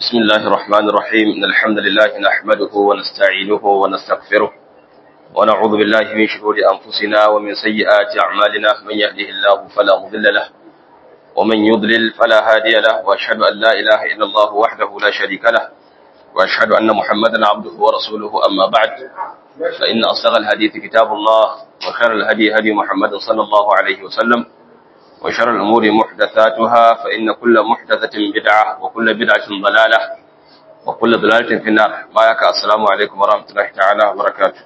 بسم الله الرحمن الرحيم إن الحمد لله نحمده ونستعينه ونستغفره ونعوذ بالله من شرور أنفسنا ومن سيئات أعمالنا من يهده الله فلا مضل له ومن يضلل فلا هادي له وأشهد أن لا إله إلا الله وحده لا شريك له وأشهد أن محمدا عبده ورسوله أما بعد فإن أصدق الحديث كتاب الله وخير الهدي هدي محمد صلى الله عليه وسلم وشر الأمور محدثاتها فإن كل محدثة بدعة وكل بدعة ضلالة وكل ضلالة في النار بايك السلام عليكم ورحمة الله تعالى وبركاته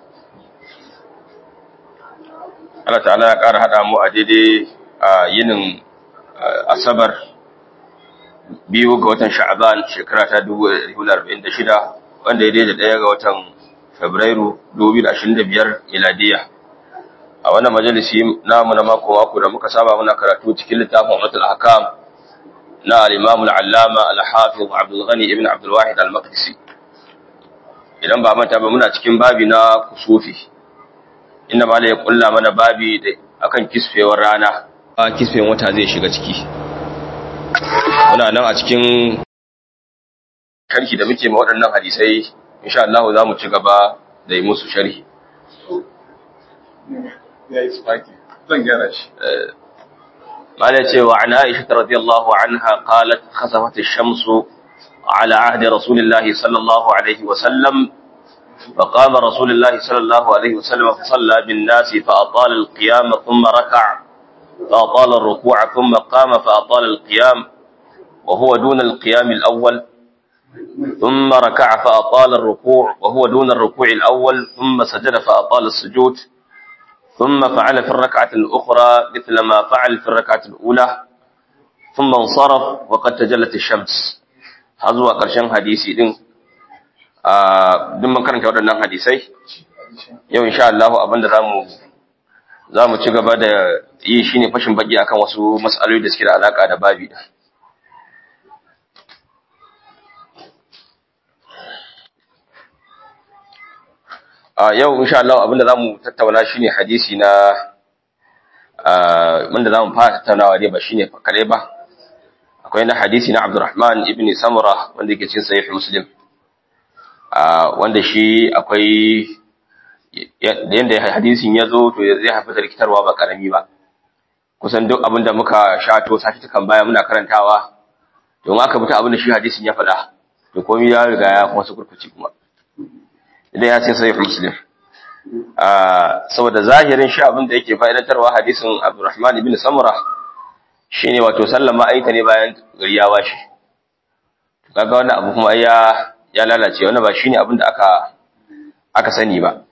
Allah ta'ala ya ƙara haɗa mu a daidai a yinin Asabar biyu ga watan Sha'aban shekara ta 1946 wanda ya daidai ɗaya ga watan Fabrairu 2025 miladiya. a wannan majalisi namu na mako mako da muka saba muna karatu cikin littafin Ummatul Ahkam na al-Imam al-Allama al-Hafiz Abdul Ghani ibn Abdul Wahid al-Maqdisi idan ba manta ba muna cikin babi na kusufi inda malai ya kulla mana babi da akan kisfewar rana a kisfewan wata zai shiga ciki muna nan a cikin sharhi da muke ma waɗannan hadisai insha Allah za mu ci gaba da yi musu sharhi ya yi spaki zan gyara shi قال وعن عائشة رضي الله عنها قالت خسفت الشمس على عهد رسول الله صلى الله عليه وسلم فقام رسول الله صلى الله عليه وسلم فصلى بالناس فأطال القيام ثم ركع فأطال الركوع ثم قام فأطال القيام وهو دون القيام الأول ثم ركع فأطال الركوع وهو دون الركوع الأول ثم سجد فأطال السجود ثم فعل في الركعة الأخرى مثل ما فعل في الركعة الأولى ثم انصرف وقد تجلت الشمس هذا قرشن حديثي din duk mun karanta waɗannan hadisai yau insha Allah abinda zamu zamu ci gaba da yi shine fashin baki akan wasu mas'aloli da suke da alaka da babi da a yau insha Allah abinda zamu tattauna shine hadisi na wanda zamu fara tattaunawa ne ba shine kare ba akwai na hadisi na Abdurrahman ibn Samura wanda yake cikin sahih Muslim wanda shi akwai yanda hadisin ya zo to zai haifar da rikitarwa ba karami ba kusan duk abinda muka shato sati kan baya muna karantawa don aka bi ta abinda shi hadisin ya faɗa to komai ya riga ya kuma su kurkuci kuma idan ya ce sahih muslim saboda zahirin shi abin da yake fa'idantarwa hadisin Abdurrahman ibn Samura shine wato sallama aita ne bayan gari ya washe kaga wannan abu kuma ya ya lalace wannan ba shine abin da aka aka sani ba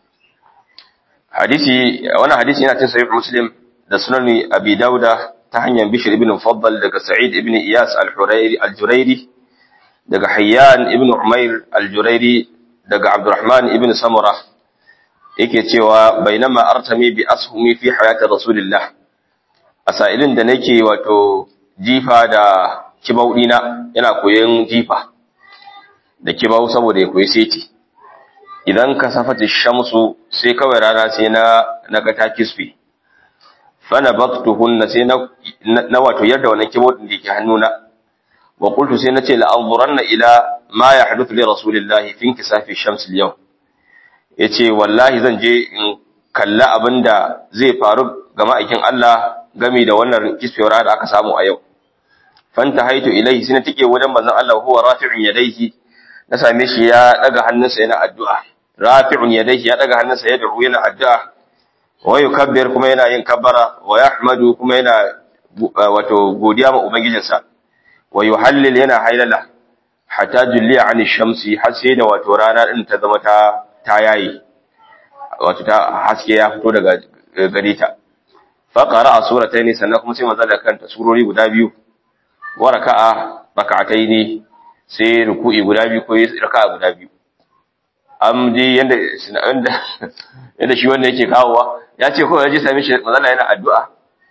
hadisi wannan hadisi yana cikin sahih muslim da sunan abi dauda ta hanyar bishr ibn mufaddal daga sa'id ibn iyas al-hurayri al-jurairi daga hayyan ibn umair al-jurairi daga Abdurrahman ibn Samura yake cewa bainama artami bi ashumi fi hayati Rasulillah asailin da nake wato jifa da kibaudina yana koyon jifa da kibau saboda ya koyi seti idan ka safati shamsu sai kawai rana sai na naga ta kisfi fana baktuhunna sai na na wato yadda wannan kibaudin da yake hannuna wa qultu sai nace la anzuranna ila ma yahduthu li rasulillahi fi inkisafi shams al-yawm yace wallahi zan je in kalla abinda zai faru ga ma'aikin Allah game da wannan kisfewar da aka samu a yau fanta haitu ilaihi sai na tike wajen manzon Allah huwa rafi'un yadayhi na same shi ya daga hannunsa yana addu'a rafi'un yadayhi ya daga hannunsa ya da'u yana addu'a wa yukabbir kuma yana yin kabbara wa yahmadu kuma yana wato godiya ma ubangijinsa wa yuhallil yana hailala hatta julliya an shamsi har sai da wato rana din ta zama ta ta yayi wato ta haske ya fito daga gare ta fa qara'a suratayn sannan kuma sai manzo da kanta surori guda biyu wa raka'a raka'atayn sai ruku'i guda biyu ko raka'a guda biyu am ji yanda yanda yanda shi wanda yake kawowa ya ce ko yaji sami shi manzo yana addu'a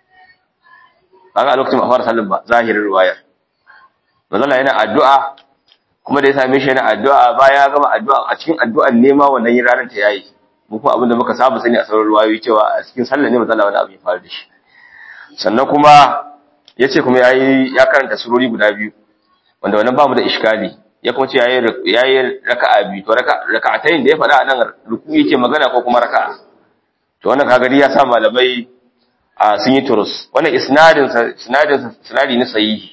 kaga a lokacin ba fara sallin ba zahirin riwayar manzo yana addu'a kuma da ya same shi yana addu'a baya gama addu'a a cikin addu'an nema wannan yin ranar ta yayi mu kuma abinda muka saba sani a sauran ruwayoyi cewa a cikin sallah ne manzo Allah wani abu ya faru da shi sannan kuma yace kuma yayi ya karanta surori guda biyu wanda wannan ba mu da iskali ya kuma ce yayi yayi raka'a biyu to raka'atayn da ya faɗa nan ruku yake magana ko kuma raka'a to wannan kaga ya sa malamai sun yi turus wannan isnadin isnadin isnadi ne sahihi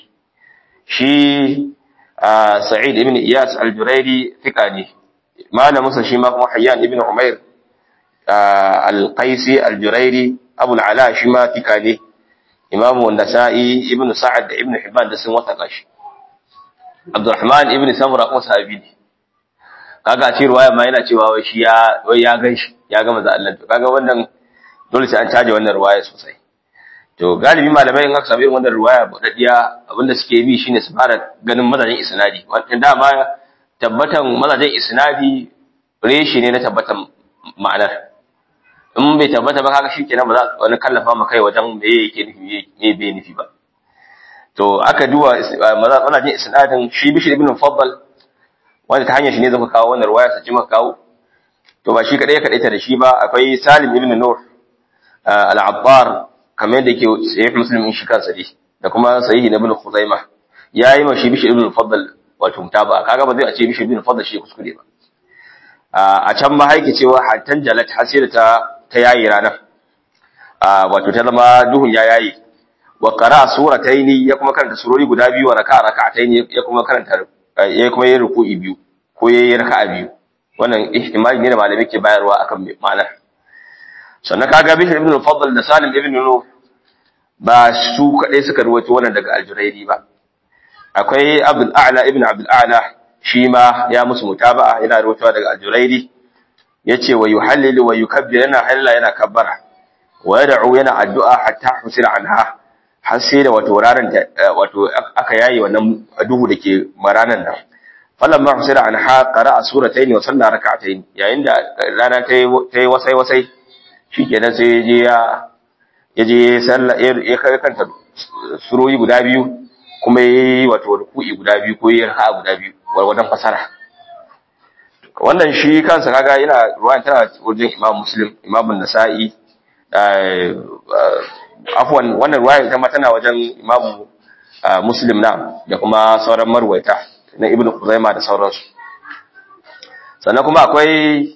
shi Sa'id ibn Iyas al-Jurairi fika ne malamin sa shi ma kuma Hayyan ibn Umair al-Qaisi al-Jurairi Abu al-Ala shi ma fika ne Imam an-Nasa'i ibn Sa'ad da ibn Hibban da sun wataka shi Abdurrahman ibn Samura kuma sahabi ne kaga a ce ruwaya ma yana cewa wai shi ya wai ya gan shi ya ga manzo Allah to kaga wannan dole sai an caje wannan ruwaya sosai to galibi malamai in aka samu irin wannan ruwaya budaddiya abinda suke bi shine su fara ganin mazajin isnadi wannan dama tabbatan mazajin isnadi reshi ne na tabbatan ma'anar in bai tabbata ba kaga shikenan ba za wani kallafa ma kai wajen me yake nufi me bai nufi ba to aka duba mazajin isnadin shi bishir ibn mufaddal wanda ta hanyar shi ne zaka kawo wannan ruwaya sace maka kawo to ba shi kadai ya kadaita da shi ba akwai Salim ibn Nur al-Abbar kamar yadda ke sahih Muslim in shi kansa dai da kuma sahih Ibn Khuzaimah yayi ma shi Bishr ibn Faddal wato mutaba kaga ba zai a ce Bishr ibn Faddal shi kuskure ba a can ma haike cewa hatan jalat hasira ta ta yayi ranar wato ta zama duhun ya yayi wa qara surataini ya kuma karanta surori guda biyu wa raka'a raka'ataini ya kuma karanta ya kuma yi ruku'i biyu ko ya yi raka'a biyu wannan ihtimali ne da malami ke bayarwa akan ma'anar sannan kaga bishr ibn al-fadl da salim ibn nuh ba su kadai suka ruwaito wannan daga al-jurairi ba akwai abdul a'la ibn abdul a'la shi ma ya musu mutaba'a yana ruwaitowa daga al-jurairi yace wa yuhallilu wa yukabbir yana halala yana kabbara wa yad'u yana addu'a hatta husira anha har sai da wato ranar wato aka yayi wannan duhu dake maranan nan falamma husira anha qara'a suratayn wa salla rak'atayn yayin da rana ta yi wasai wasai shikenan sai je ya yaje salla ya kai kanta surori guda biyu kuma yayi wato ruku'i guda biyu ko yayi raka'a guda biyu wannan fasara wannan shi kansa kaga yana ruwan tana wajen Imam Muslim Imam An-Nasa'i afwan wannan ruwaya ita ma tana wajen Imam Muslim na da kuma sauran marwaita na Ibn Khuzaimah da sauransu sannan kuma akwai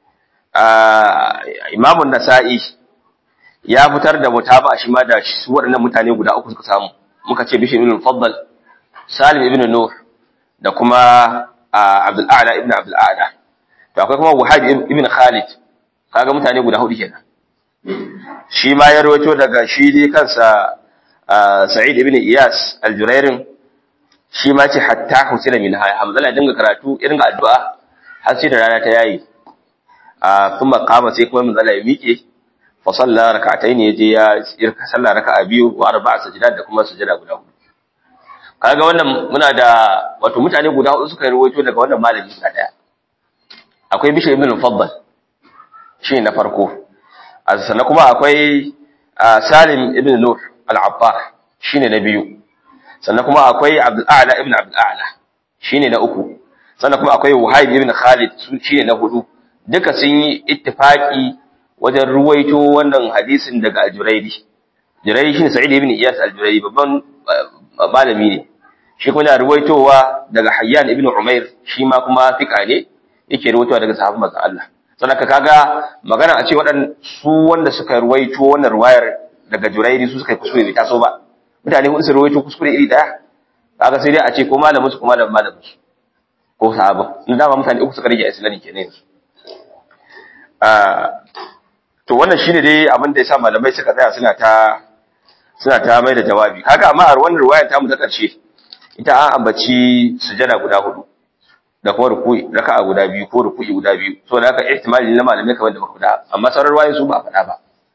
Imam Nasa'i ya fitar da mutaba shi ma da su waɗannan mutane guda uku suka samu muka ce Bishr ibn Faddal Salim ibn Nuh da kuma Abdul A'la ibn Abdul A'la to akwai kuma Wahab ibn Khalid kaga mutane guda hudu kenan shi ma ya rawaito daga shi dai kansa Sa'id ibn Iyas al-Jurairin shi ma ce hatta husina min hay Hamzala dinga karatu irin addu'a har sai da rana ta yayi a kuma kama sai kuma manzala ya miƙe fa salla rak'atayn yaje ya irka salla raka'a biyu wa arba'a sajidat da kuma sujada guda hudu kaga wannan muna da wato mutane guda hudu suka rawaito daga wannan malami guda daya akwai Bishr ibn Mufaddal shi na farko sannan kuma akwai Salim ibn Nur al-Abbar shine na biyu sannan kuma akwai Abdul A'la ibn Abdul A'la shine na uku sannan kuma akwai Wahib ibn Khalid shine na hudu duka sun yi ittifaki wajen ruwaito wannan hadisin daga Al-Jurairi Jurairi shine Sa'id ibn Iyas Al-Jurairi babban malami ne shi kuma yana ruwaitowa daga Hayyan ibn Umair shi ma kuma fika ne yake ruwaitowa daga sahabban manzon Allah sanaka kaga magana a ce waɗan su wanda suka ruwaito wannan ruwayar daga jurairi su suka yi kuskure bai taso ba mutane hudu su ruwaito kuskure iri daya kaga sai dai a ce ko malamin su ko malamin malamin su ko sahaba in dama mutane uku suka rage a islami kenan yanzu to wannan shine dai abin da yasa malamai suka tsaya suna ta suna ta mai da jawabi kaga amma a wannan ruwayar ta mu ta karshe ita an ambaci sujada guda hudu da kuma ruku'i raka'a guda biyu ko ruku'i guda biyu so da haka ihtimali na malamai kamar da muka faɗa amma sauran ruwayoyi su ba a faɗa ba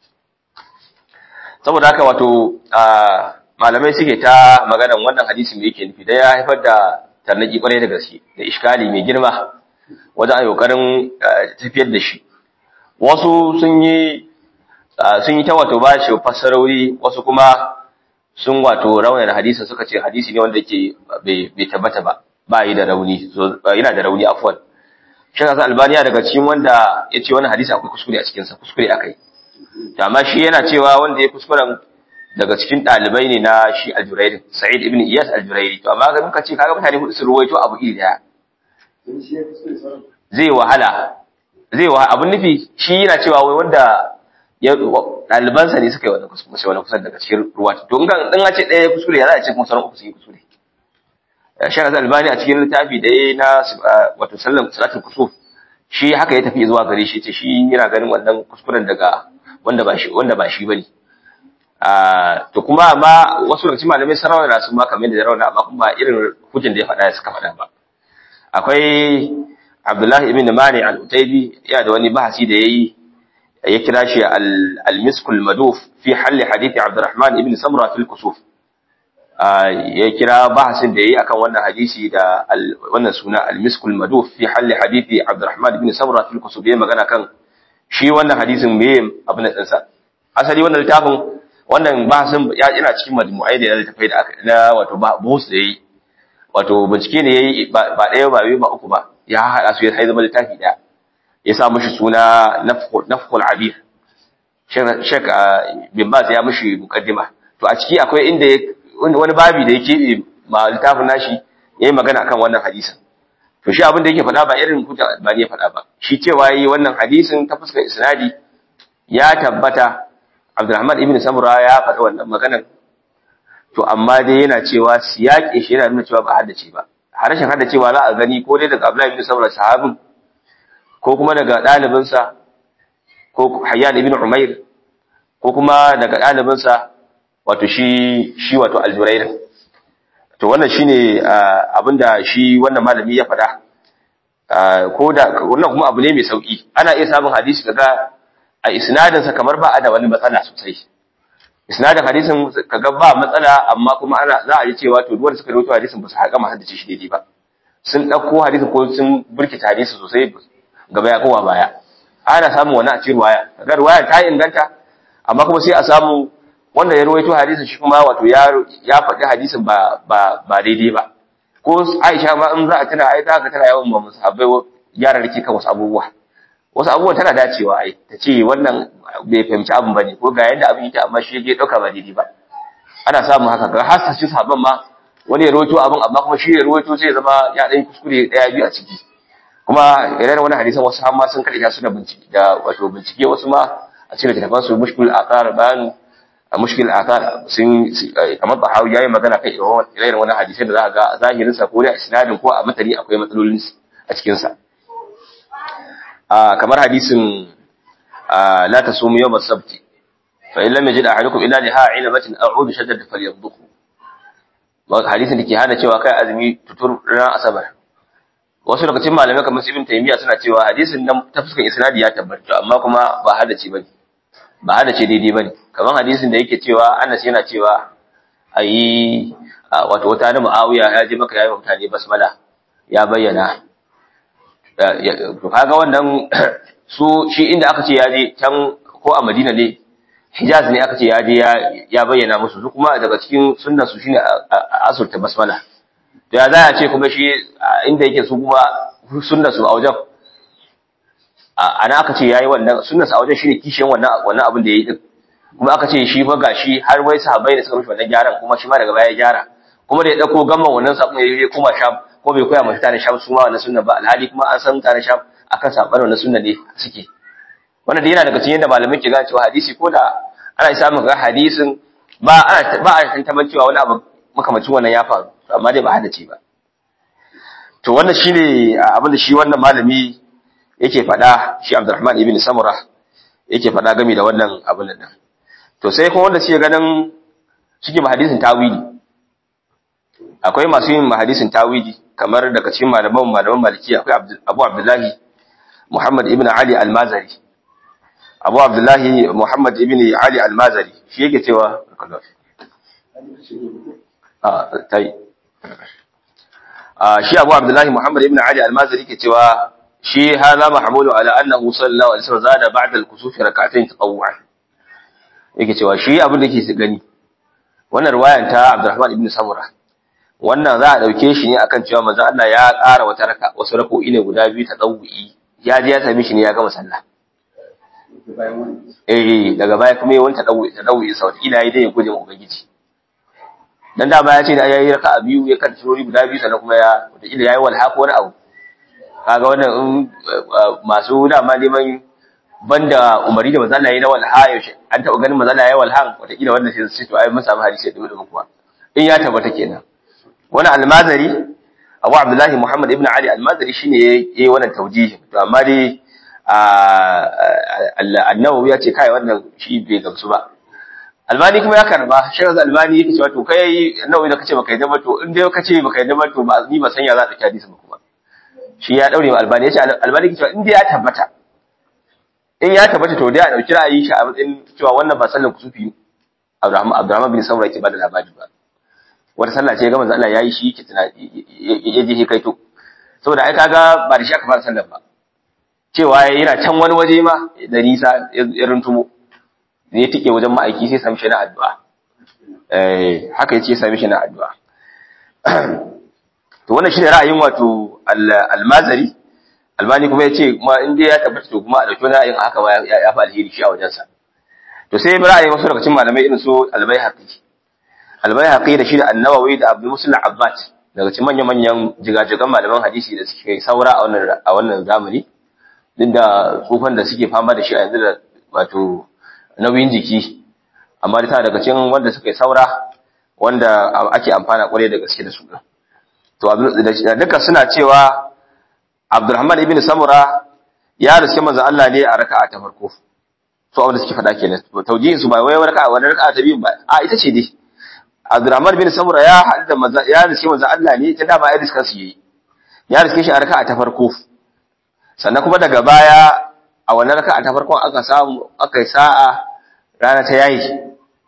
saboda haka wato malamai suke ta maganan wannan hadisi mai yake nufi da ya haifar da tarnaki kwarai da gaske da iskali mai girma wajen a kokarin tafiyar da shi wasu sun yi sun yi ta wato ba shi fassarori wasu kuma sun wato raunar hadisin suka ce hadisi ne wanda ke bai tabbata ba ba yi da rauni yana da rauni afwan shi kasa albaniya daga cikin wanda ya ce wani hadisi akwai kuskure a cikinsa kuskure aka yi amma shi yana cewa wanda ya kuskuren daga cikin dalibai ne na shi al-Jurairi Sa'id ibn Iyas al-Jurairi to amma ga muka ce kaga mutane hudu su ruwaito abu iri daya zai wahala zai wa abun nufi shi yana cewa wai wanda ya ɗalibansa ne suka yi wani kuskure sai wani kusan daga cikin ruwa to in kan in ce ɗaya kuskure ya za a ce kuma sauran uku sun yi kuskure Shara Albani a cikin littafi da ya na wato sallan salatul kusuf shi haka ya tafi zuwa gare shi ce shi yana ganin wannan kuskuren daga wanda ba shi wanda ba shi bane to kuma amma wasu daga cikin malamai sun rawana su ma kamar da rawana amma kuma irin hujjan da ya faɗa suka faɗa ba akwai Abdullahi ibn Mani al-Utaybi ya da wani bahasi da yayi ya kira shi al-miskul maduf fi halli hadithi Abdurrahman ibn Samra fil kusuf ya kira bahasin da yayi akan wannan hadisi da wannan suna al-miskul maduf fi halli hadithi Abdurrahman ibn Samra fil kusuf yayi magana kan shi wannan hadisin me abin din sa asali wannan littafin wannan bahasin yana cikin majmu'ai da littafai da aka na wato bahus da yayi wato bincike ne yayi ba ɗaya ba biyu ba uku ba ya haɗa su ya zama littafi ɗaya ya sa mushi suna nafkul abir shek bin bas ya mushi mukaddima to a ciki akwai inda wani babi da ya keɓe ma littafin nashi ya yi magana akan wannan hadisin to shi abin da yake faɗa ba irin hujja albani ya faɗa ba shi cewa yi wannan hadisin ta fuskar isnadi ya tabbata abdulrahman ibn samura ya faɗa wannan maganar to amma dai yana cewa siyaƙe shi yana nuna cewa ba haddace ba harshen haddacewa za a gani ko dai daga abdullahi ibn samura sahabin ko kuma daga ɗalibinsa ko hayyan ibn umair ko kuma daga ɗalibinsa wato shi shi wato aljurairin to wannan shine abinda shi wannan malami ya faɗa ko da wannan kuma abu ne mai sauki ana iya samun hadisi daga a isnadinsa kamar ba a da wani matsala sosai isnadin hadisin kaga ba matsala amma kuma ana za a ji cewa to duwanda suka rawaito hadisin ba su haƙa ma haddace shi daidai ba sun ɗauko hadisin ko sun burkita hadisi sosai gaba ya kowa baya ana samun wani a cikin ruwaya kaga ruwaya ta inganta amma kuma sai a samu wanda ya rawaito hadisin shi kuma wato ya ya faɗi hadisin ba ba ba daidai ba ko Aisha ma in za a tana ai za ka tana yawan ba musabbai yara rike kan wasu abubuwa wasu abubuwan tana dacewa ai ta ce wannan bai fahimci abin bane ko ga yadda abin yake amma shi ya dauka ba daidai ba ana samun haka ga har sai sahabban ma wani ya rawaito abin amma kuma shi ya rawaito sai ya zama ya dan kuskure daya biyu a ciki kuma idan wani hadisan wasu har ma sun kaɗe su da bincike da wato bincike wasu ma a cikin littafin su mushkil athar bayan mushkil athar sun kamar bahawi yayi magana kan irin wani hadisai da za ga zahirin sa ko da isnadin ko a matani akwai matsalolin a cikin sa kamar hadisin la tasumu yawm as-sabt fa in lam yajid ahadukum illa liha ilabatin a'udu shaddad falyadhukhu hadisin da ke hana cewa kai azumi tutur ran asabar wasu daga cikin malamai kamar Ibn Taymiyyah suna cewa hadisin nan ta fuskar isnadi ya tabbata amma kuma ba hadace bane ba hadace daidai bane kamar hadisin da yake cewa Anas yana cewa ayi wato wata da Muawiya ya je maka yayin mutane basmala ya bayyana to kaga wannan su shi inda aka ce ya je can ko a Madina ne Hijaz ne aka ce ya je ya bayyana musu su kuma daga cikin sunnan su shine asurta basmala to ya za a ce kuma shi inda yake su kuma sunna su a wajen ana aka ce yayi wannan sunna su a wajen shine kishiyan wannan wannan abin da yayi din kuma aka ce shi fa gashi har wai sahabbai da suka mishi wannan gyaran kuma shi ma daga baya ya gyara kuma da ya dauko gamman wannan sabon ya koma sham ko bai koya mata tare sham su ma wannan sunna ba alhali kuma an san tare sham akan saban wannan sunna ne suke wannan da yana daga cikin yadda malamai ke gane cewa hadisi ko da ana samun ga hadisin ba ana ba a tantaman cewa wani abu makamacin wannan ya faru amma dai ba hada ce ba to wannan shine abin da shi wannan malami yake faɗa shi Abdurrahman ibn Samura yake faɗa game da wannan abin nan to sai kuma wanda suke ganin suke ba hadisin tawili akwai masu yin hadisin tawili kamar daga cikin malaman malaman maliki akwai Abu Abdullahi Muhammad ibn Ali al-Mazari Abu Abdullahi Muhammad ibn Ali al-Mazari shi yake cewa tai shi Abu Abdullahi Muhammad ibn Ali al-Mazari ke cewa shi hada mahmulu ala annahu sallallahu alaihi wasallam zada ba'da al-kusuf rak'atayn tatawwu'an yake cewa shi abin da yake gani wannan riwayan ta Abdurrahman ibn Samura wannan za a dauke shi ne akan cewa manzo Allah ya ƙara wata raka wasu rako'i ne guda biyu tatawwu'i ya je ya sami shi ne ya gama sallah eh daga baya kuma yawan ta dawo ta dawo isa wata ila dai ya guje ma ubangiji dan da baya ce da yayi raka'a biyu ya kan surori guda biyu sannan kuma ya wata ila yayi walha ko wani abu kaga wannan in masu dama neman banda umari da manzo Allah yayi na walha yaushe an taba ganin manzo Allah yayi walha wata ila wannan sai su to ai mun samu hadisi da dubu kuwa in ya tabbata kenan wani almazari Abu Abdullahi Muhammad ibn Ali almazari shine yayi wannan tawjihi to amma dai annawawi ya ce kai wannan shi bai gamsu ba albani kuma ya karba shi yanzu albani yake cewa to kai annawawi da kace baka yadda ba to in dai kace baka yadda ba to ba ni ba san ya za ka hadisi ba kuma shi ya daure wa albani yace albani yake cewa in dai ya tabbata in ya tabbata to dai a dauki ra'ayi shi a matsayin cewa wannan ba sallar kusufi Abdurrahman Abdurrahman bin Samura yake bada labari ba wata sallah ce ga manzo Allah yayi shi yake tuna ya je kai to saboda ai kaga ba da shi aka fara sallar ba cewa yana can wani waje ma da nisa ya runtumo ne tike wajen ma'aiki sai sami shi na addu'a eh haka yace sami shi na addu'a to wannan shine ra'ayin wato al-Mazari Albani kuma yace kuma in dai ya tabbata to kuma a dauki wani ra'ayin haka ma ya fi alheri shi a wajen sa to sai ra'ayin wasu daga cikin malamai irin su Al-Baihaqi Al-Baihaqi da shi da An-Nawawi da Abdul Muslim Abbad daga cikin manyan manyan jigajigan malaman hadisi da suke saura a wannan a wannan zamani duk da tsufan da suke fama da shi a yanzu da wato nauyin jiki amma da daga cikin wanda suka yi saura wanda ake amfana kwarai da gaske da su to duka suna cewa Abdulrahman ibn Samura ya riske manzo Allah ne a raka'a ta farko to abin da suke faɗa kenan taujihin su ba wai raka'a wani raka'a ta biyu ba a ita ce dai Abdulrahman ibn Samura ya haɗu da manzo ya riske manzo Allah ne ta dama ya riska su yi ya riske shi a raka'a ta farko sannan kuma daga baya a wannan raka'a ta farkon aka samu aka yi sa'a rana ta yayi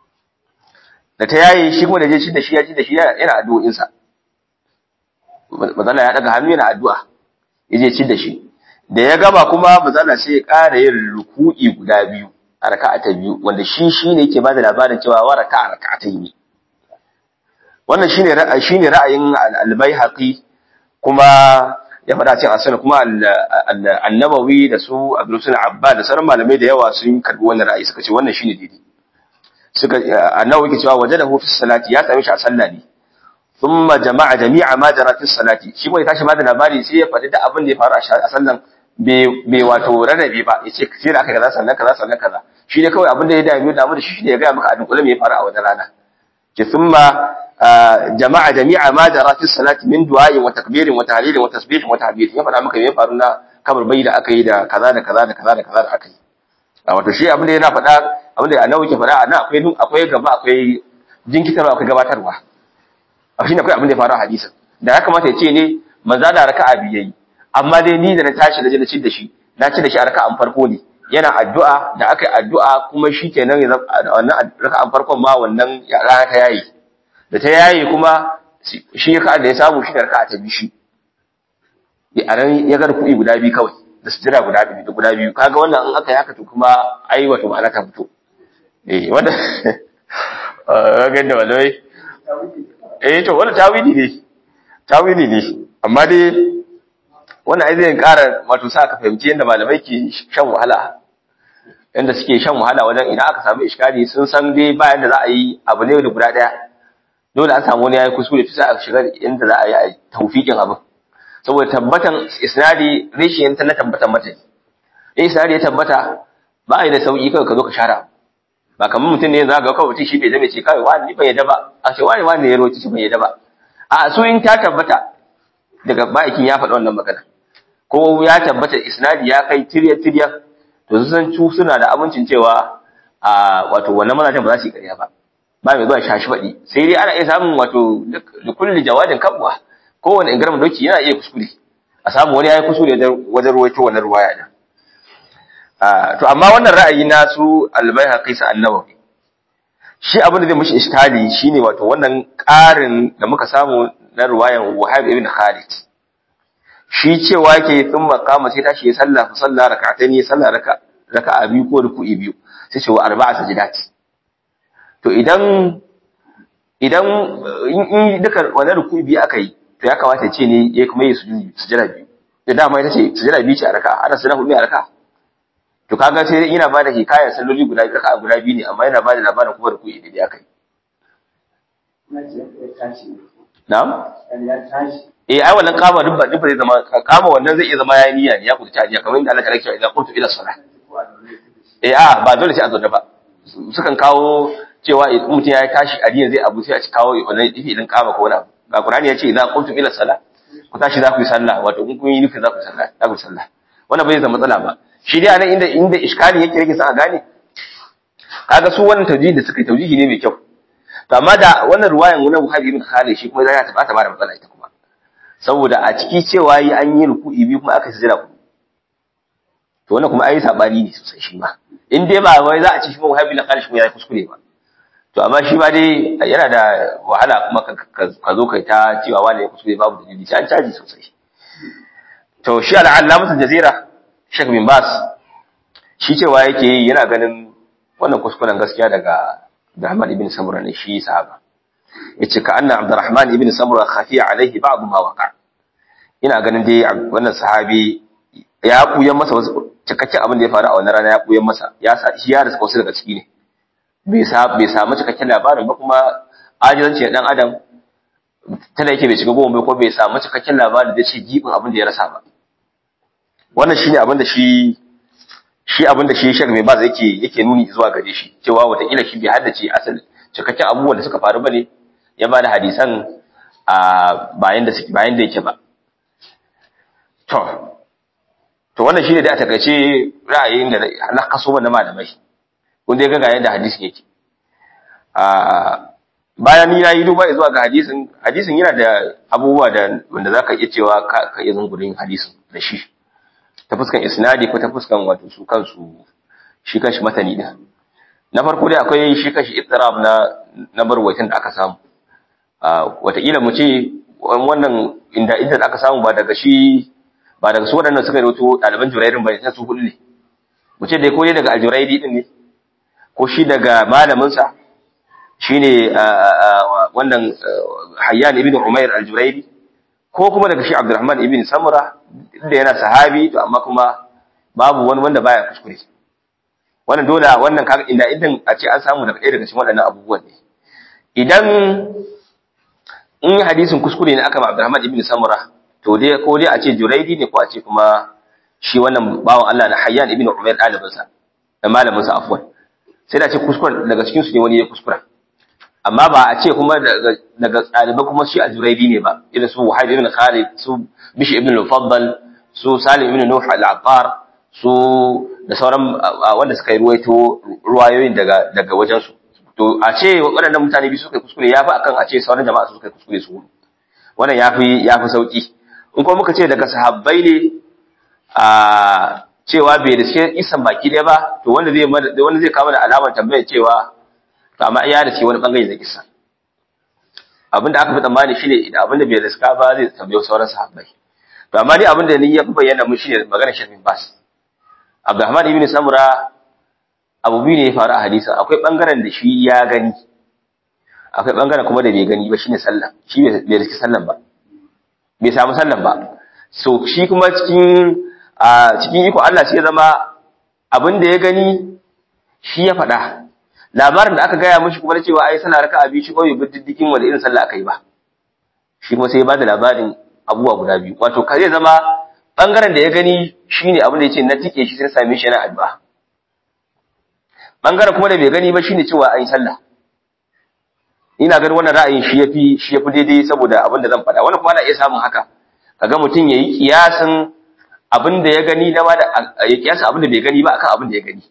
da ta yayi shi kuma da je shi da shi ya ji da shi yana addu'o'in sa mazala ya daga hannu yana addu'a yaje ci da shi da ya gaba kuma mazala sai ya ƙara yin ruku'i guda biyu a raka'a ta biyu wanda shi shine yake bada labarin cewa wa raka'a raka'a ta yi wannan shine ra'ayi shine ra'ayin al-Baihaqi kuma ya faɗa cikin asali kuma annabawi da su abdul suna abba da sauran malamai da yawa sun karbi wannan ra'ayi suka ce wannan shine daidai suka annabawi ke cewa wajadahu fi salati ya same shi a sallah ne thumma jama'a jami'a ma jara fi salati shi kuma ya tashi ma da labari sai ya faɗi da abin da ya faru a sallan bai wato rarrabe ba ya ce sai da aka kaza sannan kaza sannan kaza shi ne kawai abin da ya dame damu da shi ne ya gaya maka a dunkule me ya faru a wannan rana ke thumma jama'a jami'a ma jara fi salati min du'a'in wa takbirin wa tahlilin wa tasbihin wa tahmid ya faɗa maka me ya faru na kabarbai da aka yi da kaza da kaza da kaza da kaza da aka yi wato shi abin da yana faɗa abin da annabi ke faɗa ana akwai akwai gaba akwai jinkitarwa akwai gabatarwa a shi ne akwai abin da ya faru a hadisin da ya kamata ya ce ne manza da raka'a biyu yayi amma dai ni da na tashi na je na ci da shi na ci da shi a raka'an farko ne yana addu'a da aka yi addu'a kuma shi kenan wannan raka'an farkon ma wannan rana ta yayi da ta yayi kuma shi ya da ya samu shi da raka'a ta biyu shi a nan ya ga kuɗi guda biyu kawai da sujjada guda biyu da guda biyu kaga wannan in aka yi haka to kuma ai wato ma'ana ta fito eh wanda ga da walai eh to wannan tawili ne tawili ne amma dai wannan ai zai ƙara wato sa ka fahimci yadda malamai ke shan wahala yadda suke shan wahala wajen idan aka samu iskali sun san dai bayan da za a yi abu ne da guda ɗaya dole an samu wani yayi kuskure fi sa a shiga inda za a yi a tawfiqin abin saboda tabbatan isnadi rishiyan ta na tabbatan mata in isnadi ya tabbata ba a yi da sauki kawai ka zo ka shara ba kamar mutum ne za ga kawai mutum shi bai zame ce kawai wani ban yadda ba a ce wani wani ya roci shi ban yadda ba a su in ta tabbata daga ma'aikin ya faɗi wannan magana ko ya tabbata isnadi ya kai tirya tirya to su san cu suna da amincin cewa a wato wannan mazajen ba za su yi ƙarya ba ba mai zuwa shashi faɗi sai dai ana iya samun wato da kulli jawadin kabwa kowane ingarman doki yana iya kuskure a samu wani ya yi kuskure wajen ruwaito wannan ruwaya din to amma wannan ra'ayi na su al-Baihaqi sa annawawi shi abin da zai mishi iskali shine wato wannan ƙarin da muka samu na ruwayan Wahab ibn Khalid shi cewa yake sun makama sai tashi ya sallah fa sallah rak'atayn ya sallah raka raka'a biyu ko ruku'i biyu sai ce wa arba'a sajidati to idan idan in duka wannan ruku'i biyu aka yi to ya kamata ya ce ne ya kuma yi sujudi sujada biyu da dama ita ce sujada biyu ce a raka'a ana sujada hudu a raka'a to kaga sai yana bada hikayar salloli guda biyu raka'a guda biyu ne amma yana bada labarin kuma da kuɗi da akai na'am eh ai wannan kama duk ba duk zai zama kama wannan zai iya zama yayi niyya ne ya kuɗi niyya kamar inda Allah ta rake idan qultu ila salah eh a ba dole sai a zo da ba sukan kawo cewa mutum ya tashi a zai abu sai a ci kawo wannan ifi idan kama ko wani abu ga Qur'ani ya ce idan qultu ila salah ku tashi za ku yi sallah wato in kun yi nufi za ku yi sallah za ku yi sallah wannan bai zama matsala ba shi dai anan inda inda iskali yake yake sa a gane kaga su wannan tawjihi da suka yi tawjihi ne mai kyau to amma da wannan ruwayan na Bukhari ibn Khalid shi kuma zai ta bata ba da matsala ita kuma saboda a ciki cewa yi an yi ruku'i biyu kuma aka sujada ku to wannan kuma ayi sabani ne sosai shi ma in dai ba wai za a ci shi Bukhari ibn Khalid shi kuma ya kuskure ba to amma shi ba dai yana da wahala kuma ka zo kai ta cewa wani ya kuskure babu dalili sai an caji sosai to shi al'allamatu jazira Sheikh bin Bas shi cewa yake yi yana ganin wannan kuskuren gaskiya daga Abdurrahman ibn Samura ne shi sahaba yace ka anna Abdurrahman ibn Samura khafiya alaihi ba'd ma waqa ina ganin dai wannan sahabi ya kuyan masa wasu cikakken abin da ya faru a wannan rana ya kuyan masa ya sa shi ya riska wasu daga ciki ne bai sa bai samu cikakken labarin ba kuma ajizanci dan adam tana yake bai shiga goma bai ko bai samu cikakken labarin da ce gibin abin da ya rasa ba wannan shine abin da shi shi abin da shi Sheikh mai baz yake yake nuni zuwa gare shi cewa watakila shi bai haddace asali cikakken abubuwan da suka faru bane ya bada hadisan a bayan da suke bayan da yake ba to to wannan shine da a takaice ra'ayin da na kaso na malamai kun dai ga ga yadda hadisin yake a bayan ni nayi duba zuwa ga hadisin hadisin yana da abubuwa da wanda zaka iya cewa ka ka iya zungurin hadisin da shi ta fuskan isnadi ko ta fuskan wato su kansu shi kanshi matani din na farko dai akwai shi kanshi ittirab na na barwaitin da aka samu wataƙila mu ce wannan inda inda aka samu ba daga shi ba daga su waɗannan suka rawaito ɗaliban jurairin ba ne su hudu ne mu ce dai ko dai daga aljuraidi din ne ko shi daga malaminsa shine wannan hayyan ibn umair aljuraidi ko kuma daga shi abdurrahman ibn samura da yana sahabi to amma kuma babu wani wanda baya kuskure wannan dole wannan kaga inda idan a ce an samu daga ɗaya daga cikin waɗannan abubuwan ne idan in hadisin kuskure ne aka ba abdurrahman ibn samura to dai ko dai a ce juraidi ne ko a ce kuma shi wannan bawan Allah na hayyan ibn umair ɗalibinsa da malaminsa afwan sai da ce kuskure daga cikin su ne wani ya kuskura amma ba a ce kuma daga daga ɗalibai kuma shi a juraidi ne ba irin su wahid ibn khalid su bishi ibn al-faddal su salim ibn nuh al-attar su da sauran wanda suka yi ruwaito ruwayoyin daga daga wajen su to a ce waɗannan mutane biyu suka yi kuskure yafi akan a ce sauran jama'a su suka yi kuskure su wannan yafi yafi sauki in kuma muka ce daga sahabbai ne a cewa bai riske isan baki ɗaya ba to wanda zai wanda zai kawo da alamar tambayar cewa to amma iya da ce wani bangare da kisa abinda aka fi tsammani shine idan abinda bai riska ba zai tambaye sauran sahabbai to amma dai abinda ni ya fi bayyana mun shine magana Shafin Bas Abdurrahman ibn Samura abu biyu ne ya faru a hadisi akwai bangaren da shi ya gani akwai bangaren kuma da bai gani ba shine sallah shi bai riski sallan ba bai samu sallan ba so shi kuma cikin a cikin iko Allah sai ya zama abin da ya gani shi ya faɗa labarin da aka gaya mashi kuma na cewa ai sallah raka'a biyu shi ko bai bi diddikin wanda irin sallah aka yi ba shi kuma sai ya bada labarin abubuwa guda biyu wato ka zai zama bangaren da ya gani shine abin da yace na tike shi sai same shi yana addu'a bangaren kuma da bai gani ba shine cewa an yi sallah ina ganin wannan ra'ayin shi yafi shi yafi daidai saboda abin da zan faɗa wannan kuma ana iya samun haka kaga mutum yayi kiyasin abin da ya gani na ma da ya kiyasa abin da bai gani ba akan abin da ya gani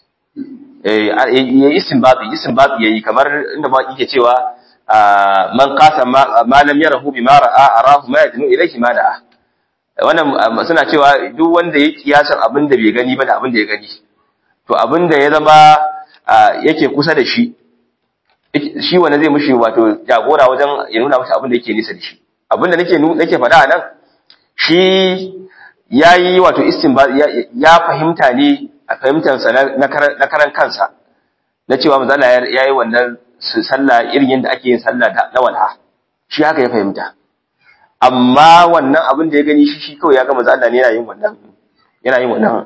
eh ya istinbabi istinbabi yayi kamar inda ma yake cewa man qasa ma lam yarahu bima ra'a arahu ma yadnu ilayhi ma da'a wannan suna cewa duk wanda ya kiyasan abin da bai gani ba da abin da ya gani to abin da ya zama yake kusa da shi shi wanda zai mushi wato jagora wajen ya nuna masa abin da yake nisa da shi abin da nake nake faɗa a nan shi yayi wato istinba ya fahimta ne a fahimtarsa na karan kansa na cewa manzo Allah yayi wannan sallah irin yadda ake yin sallah na walha shi haka ya fahimta amma wannan abin da ya gani shi shi kawai ya ga manzo Allah ne yana yin wannan yana yin wannan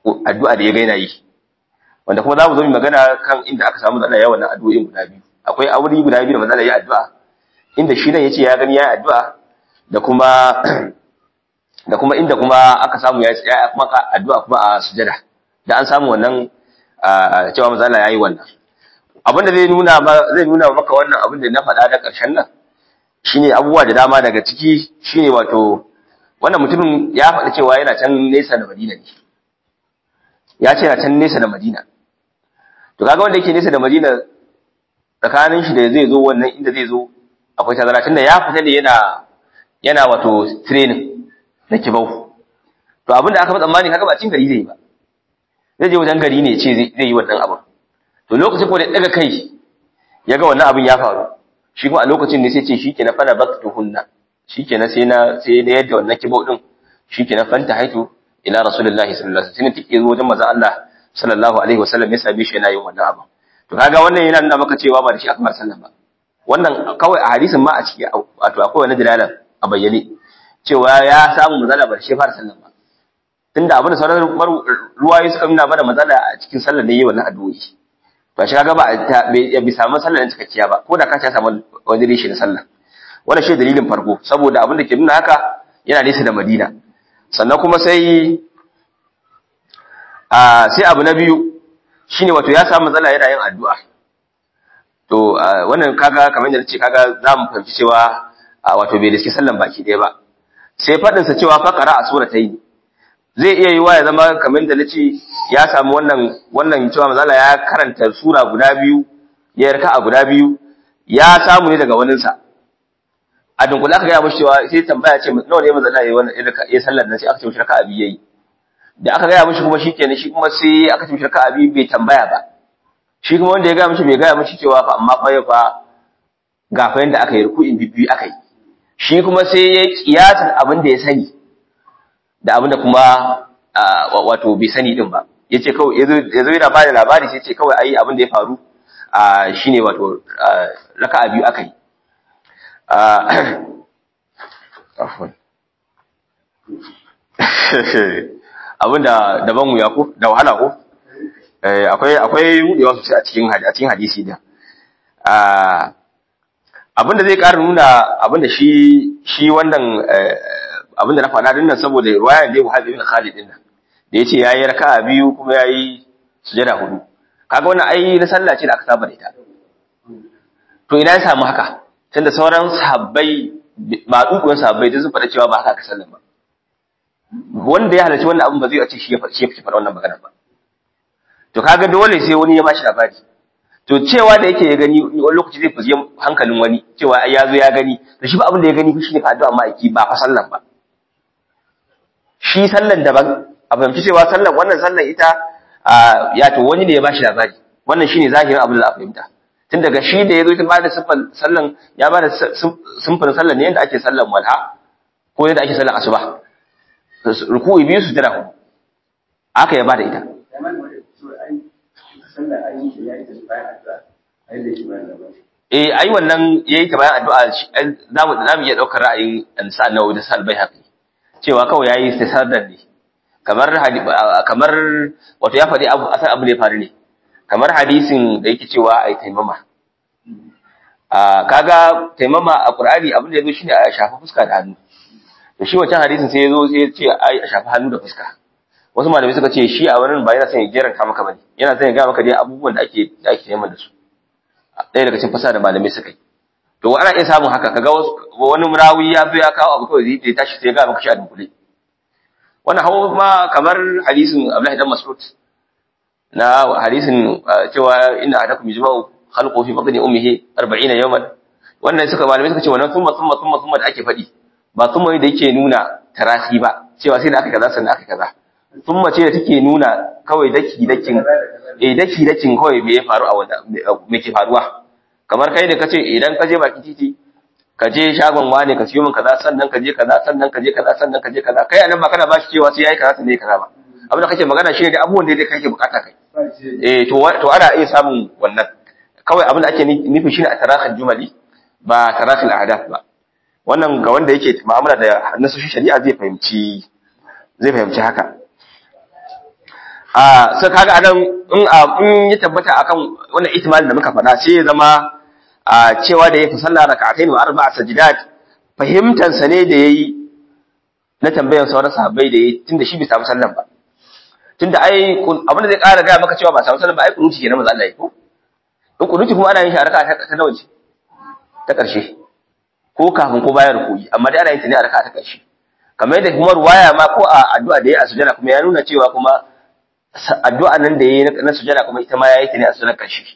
addu'a da ya gaina yi wanda kuma za mu zo mu magana kan inda aka samu matsala yawan addu'o'in guda biyu akwai aure guda biyu da matsala ya addu'a inda shi nan yace ya gani ya addu'a da kuma da kuma inda kuma aka samu ya ya kuma addu'a kuma a sujada da an samu wannan cewa matsala yayi wannan abin da zai nuna zai nuna maka wannan abin da na faɗa da ƙarshen nan shine abubuwa da dama daga ciki shine wato wannan mutumin ya faɗi cewa yana can nesa da Madina ne ya ce yana can nesa da Madina to kaga wanda yake nesa da Madina tsakanin shi da zai zo wannan inda zai zo akwai tazara tunda ya fita ne yana yana wato training na kibau to abinda aka fi tsammani kaga ba cin gari zai yi ba zai je wajen gari ne ce zai yi wannan abin to lokacin ko da daga kai ya ga wannan abin ya faru shi kuma a lokacin ne sai ce shikenan fana baktuhunna shikenan sai na sai da yadda wannan kibau din shikenan fanta haitu ila rasulullahi sallallahu alaihi wasallam take zo wajen manzon Allah sallallahu alaihi wasallam ya same shi yana yin wannan abin to kaga wannan yana nuna maka cewa ba da shi aka bar sallan ba wannan kawai a hadisin ma a ciki wato akwai wani dalalan a bayyane cewa ya samu mazala ba da shi fara sallan ba tunda abin da sauran ruwaye suka nuna ba da mazala a cikin sallar da yi wannan addu'o'i ba shi kaga ba ya bi samu sallar cikakkiya ba ko da ka ta samu wani rishi na sallah wannan shi dalilin farko saboda abin da ke nuna haka yana nesa da Madina sannan kuma sai a sai abu na biyu shine wato ya samu matsala yana yin addu'a to wannan kaga kamar yadda nace kaga zamu fahimci cewa wato bai riski sallan baki ɗaya ba sai fadin sa cewa faqara a suratayn zai iya yiwa ya zama kamar da nace ya samu wannan wannan cewa mazala ya karanta sura guda biyu ya yarka a guda biyu ya samu ne daga waninsa a dunkula aka gaya mashi cewa sai tambaya ce nawa ne mazala yayi wannan ya sallar nan sai aka ce mishi raka'a biyu yayi da aka gaya mishi kuma shikenan shi kuma sai aka ce mishi raka'a biyu bai tambaya ba shi kuma wanda ya gaya mishi bai gaya mishi cewa fa amma fa fa ga fa yanda aka yi ruku'in bibbi aka yi shi kuma sai ya kiyasan abin da ya sani da abin da kuma wato bai sani din ba yace kawai yazo yana ba da labari sai ce kawai ai abin da ya faru shine wato raka'a biyu aka yi abinda daban wuya ko da wahala ko akwai akwai wudewa sosai a cikin a cikin hadisi da abinda zai ƙara nuna abinda shi shi wannan abinda na faɗa dinnan saboda riwayar da Wahab ibn Khalid din nan da yace yayi raka'a biyu kuma yayi sujada hudu kaga wannan ai na sallah ce da aka saba da ita to ina ya samu haka tunda sauran sahabbai ba dukkan sahabbai da sun faɗa cewa ba haka aka sallan ba wanda ya halarci wannan abin ba zai ce shi ya faɗi faɗa wannan magana ba to kaga dole sai wani ya bashi labari to cewa da yake ya gani wani lokaci zai fuzi hankalin wani cewa ai ya zo ya gani to shi ba abin da ya gani shi ne ka addu'a ma'aiki ba fa sallan ba shi sallan daban a fahimci cewa sallan wannan sallan ita ya to wani ne ya bashi labari wannan shine zahirin abin da a fahimta tun daga shi da ya zo ta bada siffar sallan ya bada simfin sallan ne yadda ake sallan walha ko yadda ake sallan asuba ruku'i biyu su jira hudu aka ya bada ita eh ai wannan yayi ta bayan addu'a za mu za mu iya daukar ra'ayin ansa nawawi da salbai haƙi cewa kawai yayi istisardar ne kamar kamar wato ya faɗi abu asan abu ne faru ne kamar hadisin da yake cewa ai taimama a kaga taimama a qur'ani abin da yazo shine a shafa fuska da hannu to shi wancan hadisin sai yazo sai ya ce ai a shafa hannu da fuska wasu malamai suka ce shi a wurin ba yana son ya geranta maka bane yana son ya ga maka dai abubuwan da ake da ake neman da su ɗaya daga cikin fasa da malamai suka yi to ana iya samun haka kaga wani murawi ya zo ya kawo abu kawai zai tashi sai ya ga maka shi a dunkule wannan hawa ma kamar hadisin Abdullahi dan Mas'ud na hadisin cewa inna ahadakum yajma'u khalqu fi batni ummihi 40 yawman wannan suka malamai suka ce wannan thumma thumma thumma thumma da ake faɗi ba thumma da yake nuna tarasi ba cewa sai da aka kaza sannan aka kaza thumma ce da take nuna kawai daki dakin eh daki dakin kawai me ya faru a wanda me ke faruwa kamar kai ne kace idan ka je baki titi ka je shagon wane ka siyo min kaza sannan ka je kaza sannan ka je kaza sannan ka je kaza kai anan ba kana bashi cewa sai yayi kaza sannan yayi kaza ba abin da kake magana shi ne da abubuwan da kake bukata kai eh to to ana iya samun wannan kawai abin da ake nufi shine a tarakhal jumali ba tarakhal ahdath ba wannan ga wanda yake mu'amala da nasoshin shari'a zai fahimci zai fahimci haka a sai kaga anan in in ya tabbata akan wannan ihtimalin da muka faɗa sai ya zama a cewa da ya fi sallah raka'atayn wa arba'a sajidat fahimtar sa ne da yayi na tambayan sauran sahabbai da yayi tunda shi bai samu sallan ba tunda ai abin da zai ƙara ga maka cewa ba samu sallan ba ai kunuti kenan manzo Allah yi ko in kunuti kuma ana yin shi a raka'a ta nawa ce ta ƙarshe ko kafin ko bayan rukuyi amma dai ana yin ta ne a raka'a ta ƙarshe kamar yadda kuma ruwaya ma ko a addu'a da yayi a sujada kuma ya nuna cewa kuma addu'a nan da yayi na sujada kuma ita ma yayi ta ne a sujada ƙarshe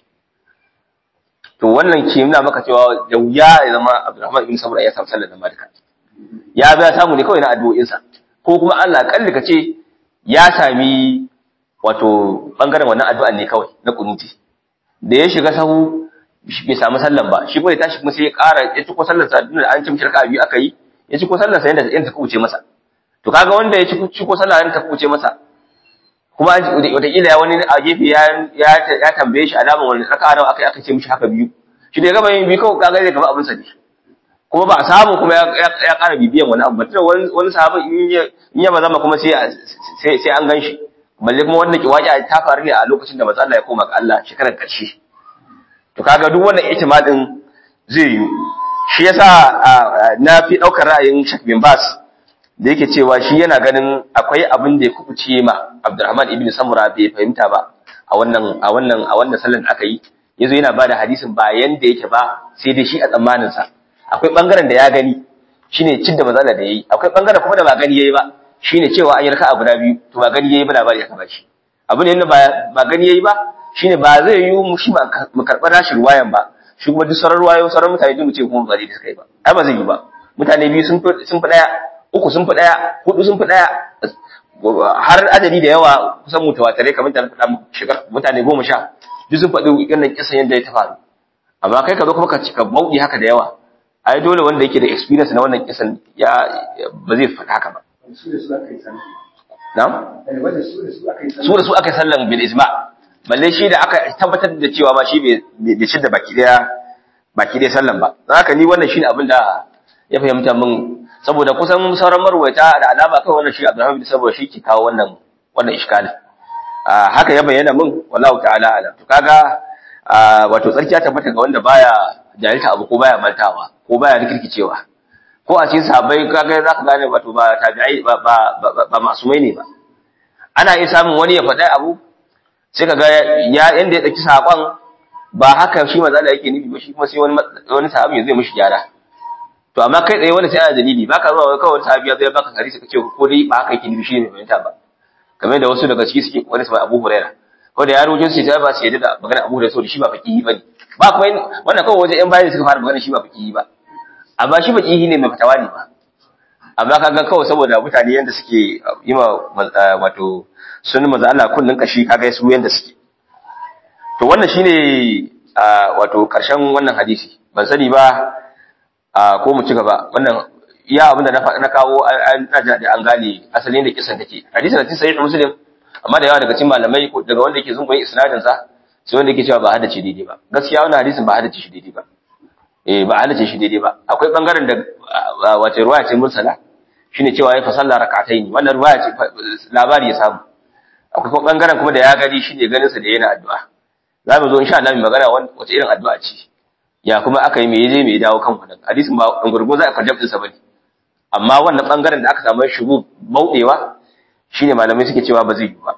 to wannan ke nuna maka cewa da wuya ya zama Abdulrahman ibn Sabra ya samu sallar da Malika ya biya samu ne kawai na addu'o'insa ko kuma Allah kalli ka ce ya sami wato bangaren wannan addu'an ne kawai na kunuti da ya shiga sahu bai samu sallan ba shi kuma ya tashi kuma sai ya ƙara ya ci ko sallar sa da an ci mishi raka'a biyu aka yi ya ci ko sallar sa yanda yanda ta kuce masa to kaga wanda ya ci ko sallar yanda ta kuce masa kuma wataƙila ya wani a gefe ya tambaye shi alaman wani raka'a nawa aka yi aka ce mishi haka biyu shi da ya gaba yin biyu kawai kaga zai gaba abinsa ne kuma ba a samu kuma ya ƙara bibiyan wani abu tunda wani sahabi in ya bazama kuma sai an gan shi balle kuma wannan kiwaƙi ta faru ne a lokacin da manzo Allah ya koma ga Allah shekarar ƙarshe to kaga duk wannan ihtimal din zai yi shi yasa na fi ɗaukar ra'ayin Sheikh bin Bas da yake cewa shi yana ganin akwai abin da ya kubuce ma Abdurrahman ibn Samura bai fahimta ba a wannan a wannan a wannan sallan da aka yi yazo yana bada hadisin ba yanda yake ba sai dai shi a tsammanin sa akwai bangaren da ya gani shine cin da mazala da yayi akwai bangaren kuma da ba gani yayi ba shine cewa an yi raka'a guda biyu to ba gani yayi ba labari aka bashi abu ne ba ba gani yayi ba shine ba zai yi mu shi mu karɓar nashi ruwayan ba shi kuma duk sauran ruwayo sauran mutane duk mu ce kuma ba zai suka yi ba ai ba zai yi ba mutane biyu sun fi sun fi daya uku sun fi ɗaya hudu sun fi ɗaya har adadi da yawa kusan mutawatirai kamar da faɗa shigar mutane goma sha duk sun faɗi wannan kisan yadda ya ta faru amma kai ka zo kuma ka cika bauɗi haka da yawa ai dole wanda yake da experience na wannan kisan ya ba zai faɗa haka ba na'am su da su aka yi sallan bil ijma balle shi da aka tabbatar da cewa ma shi bai ci da baki daya baki daya sallan ba haka ni wannan shine abin da ya fahimta min saboda kusan sauran marwaita da alama kai wannan shi Abdurrahman bin saboda shi ke kawo wannan wannan iskalin haka ya bayyana min wallahu ta'ala alam to kaga wato tsarki ya tabbata ga wanda baya jahilta abu ko baya mantawa ko baya rikirkicewa ko a cikin sahabbai kaga zaka gane wato ba tabi'ai ba ba ba masumai ne ba ana iya samun wani ya faɗa abu sai kaga ya yanda ya dauki sakon ba haka shi manzo Allah yake nufi ba shi kuma sai wani wani sahabi zai mishi gyara to amma kai tsaye wanda sai ana dalili baka zuwa kawai sahabi ya zo ya baka hadisi kace ko dai ba haka yake nufi shi ne fahimta ba kamar da wasu daga ciki suke wani sai Abu Huraira ko da yaro jin sai ta ba su yadda da magana Abu Huraira saboda shi ba faqihi bane ba kuma wannan kawai wajen yan bayani suka fara magana shi ba faqihi ba amma shi faqihi ne mai fatawa ne ba amma kaga kawai saboda mutane yanda suke yi ma wato sunan manzo Allah kullun kashi kaga su yanda suke to wannan shine wato karshen wannan hadisi ban sani ba ko mu ci gaba wannan iya abinda na na kawo na da an gane asalin da kisan take hadisin da tin sahih muslim amma da yawa daga cikin malamai daga wanda yake zungun isnadin sa sai wanda yake cewa ba hadace daidai ba gaskiya wannan hadisin ba hadace shi daidai ba eh ba hadace shi daidai ba akwai bangaren da wace ruwaya ce mursala shine cewa ya fasalla rak'atayn wannan ruwaya ce labari ya samu akwai kuma bangaren kuma da ya gani shine ganin sa da yana addu'a za mu zo insha Allah mu magana wace irin addu'a ce ya kuma aka yi me yaje me dawo kan wannan hadisin ba an gurgo za a farjab din sa bane amma wannan bangaren da aka samu shugu baudewa shine malamai suke cewa ba zai yi ba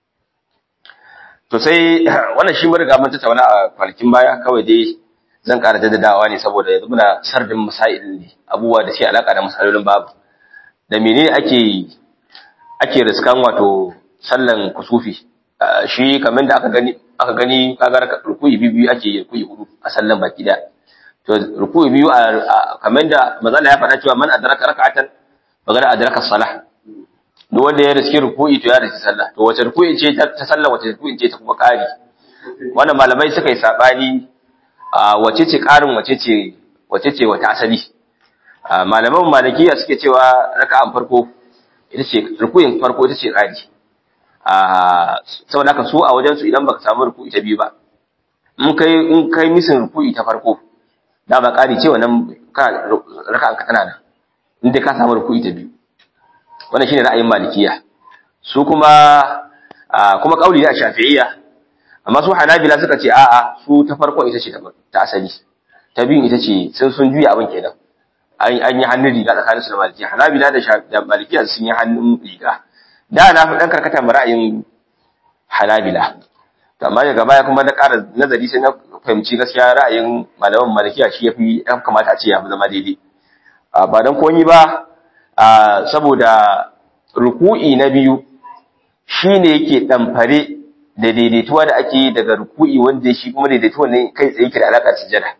to sai wannan shi mun riga mun tattauna a kwanakin baya kawai dai zan ƙara jaddadawa ne saboda yanzu muna sardin masail ne abubuwa da ke alaka da masalolin babu da menene ake ake riskan wato sallan kusufi shi kamar da aka gani aka gani kaga rukuyi biyu ake yi rukuyi hudu a sallan baki da to rukuyi biyu kamar da mazala ya faɗa cewa man adraka rak'atan magana adraka salah duk wanda ya riski rukuyi to ya riski sallah to wace rukuyi ce ta sallah wace rukuyi ce ta kuma ƙari wannan malamai suka yi sabani wace ce ƙarin wace ce wace ce wata asali malaman malikiya suke cewa raka'an farko ita ce rukuyin farko ita ce ƙari saboda haka su a wajen su idan baka samu ruku'i ta biyu ba in kai in kai misin ruku'i ta farko da ba ƙari ce wannan ka raka'an ka tana nan in dai ka samu ruku'i ta biyu wannan shine ra'ayin malikiya su kuma kuma kauli ne a shafi'iyya amma su hanabila suka ce a'a su ta farko ita ce ta asali ta biyun ita ce sun sun juya abin kenan an yi hannun riga tsakanin su da malikiya hanabila da malikiya sun yi hannun riga da na fi dan karkata ma ra'ayin hanabila to amma daga baya kuma na ƙara nazari sai na fahimci gaskiya ra'ayin malaman malikiya shi yafi ya kamata a ce ya fi zama daidai ba don komi ba saboda ruku'i na biyu shine yake ɗamfare da daidaituwa da ake yi daga ruku'i wanda shi kuma daidaituwa ne kai tsaye ke da alaƙar sujada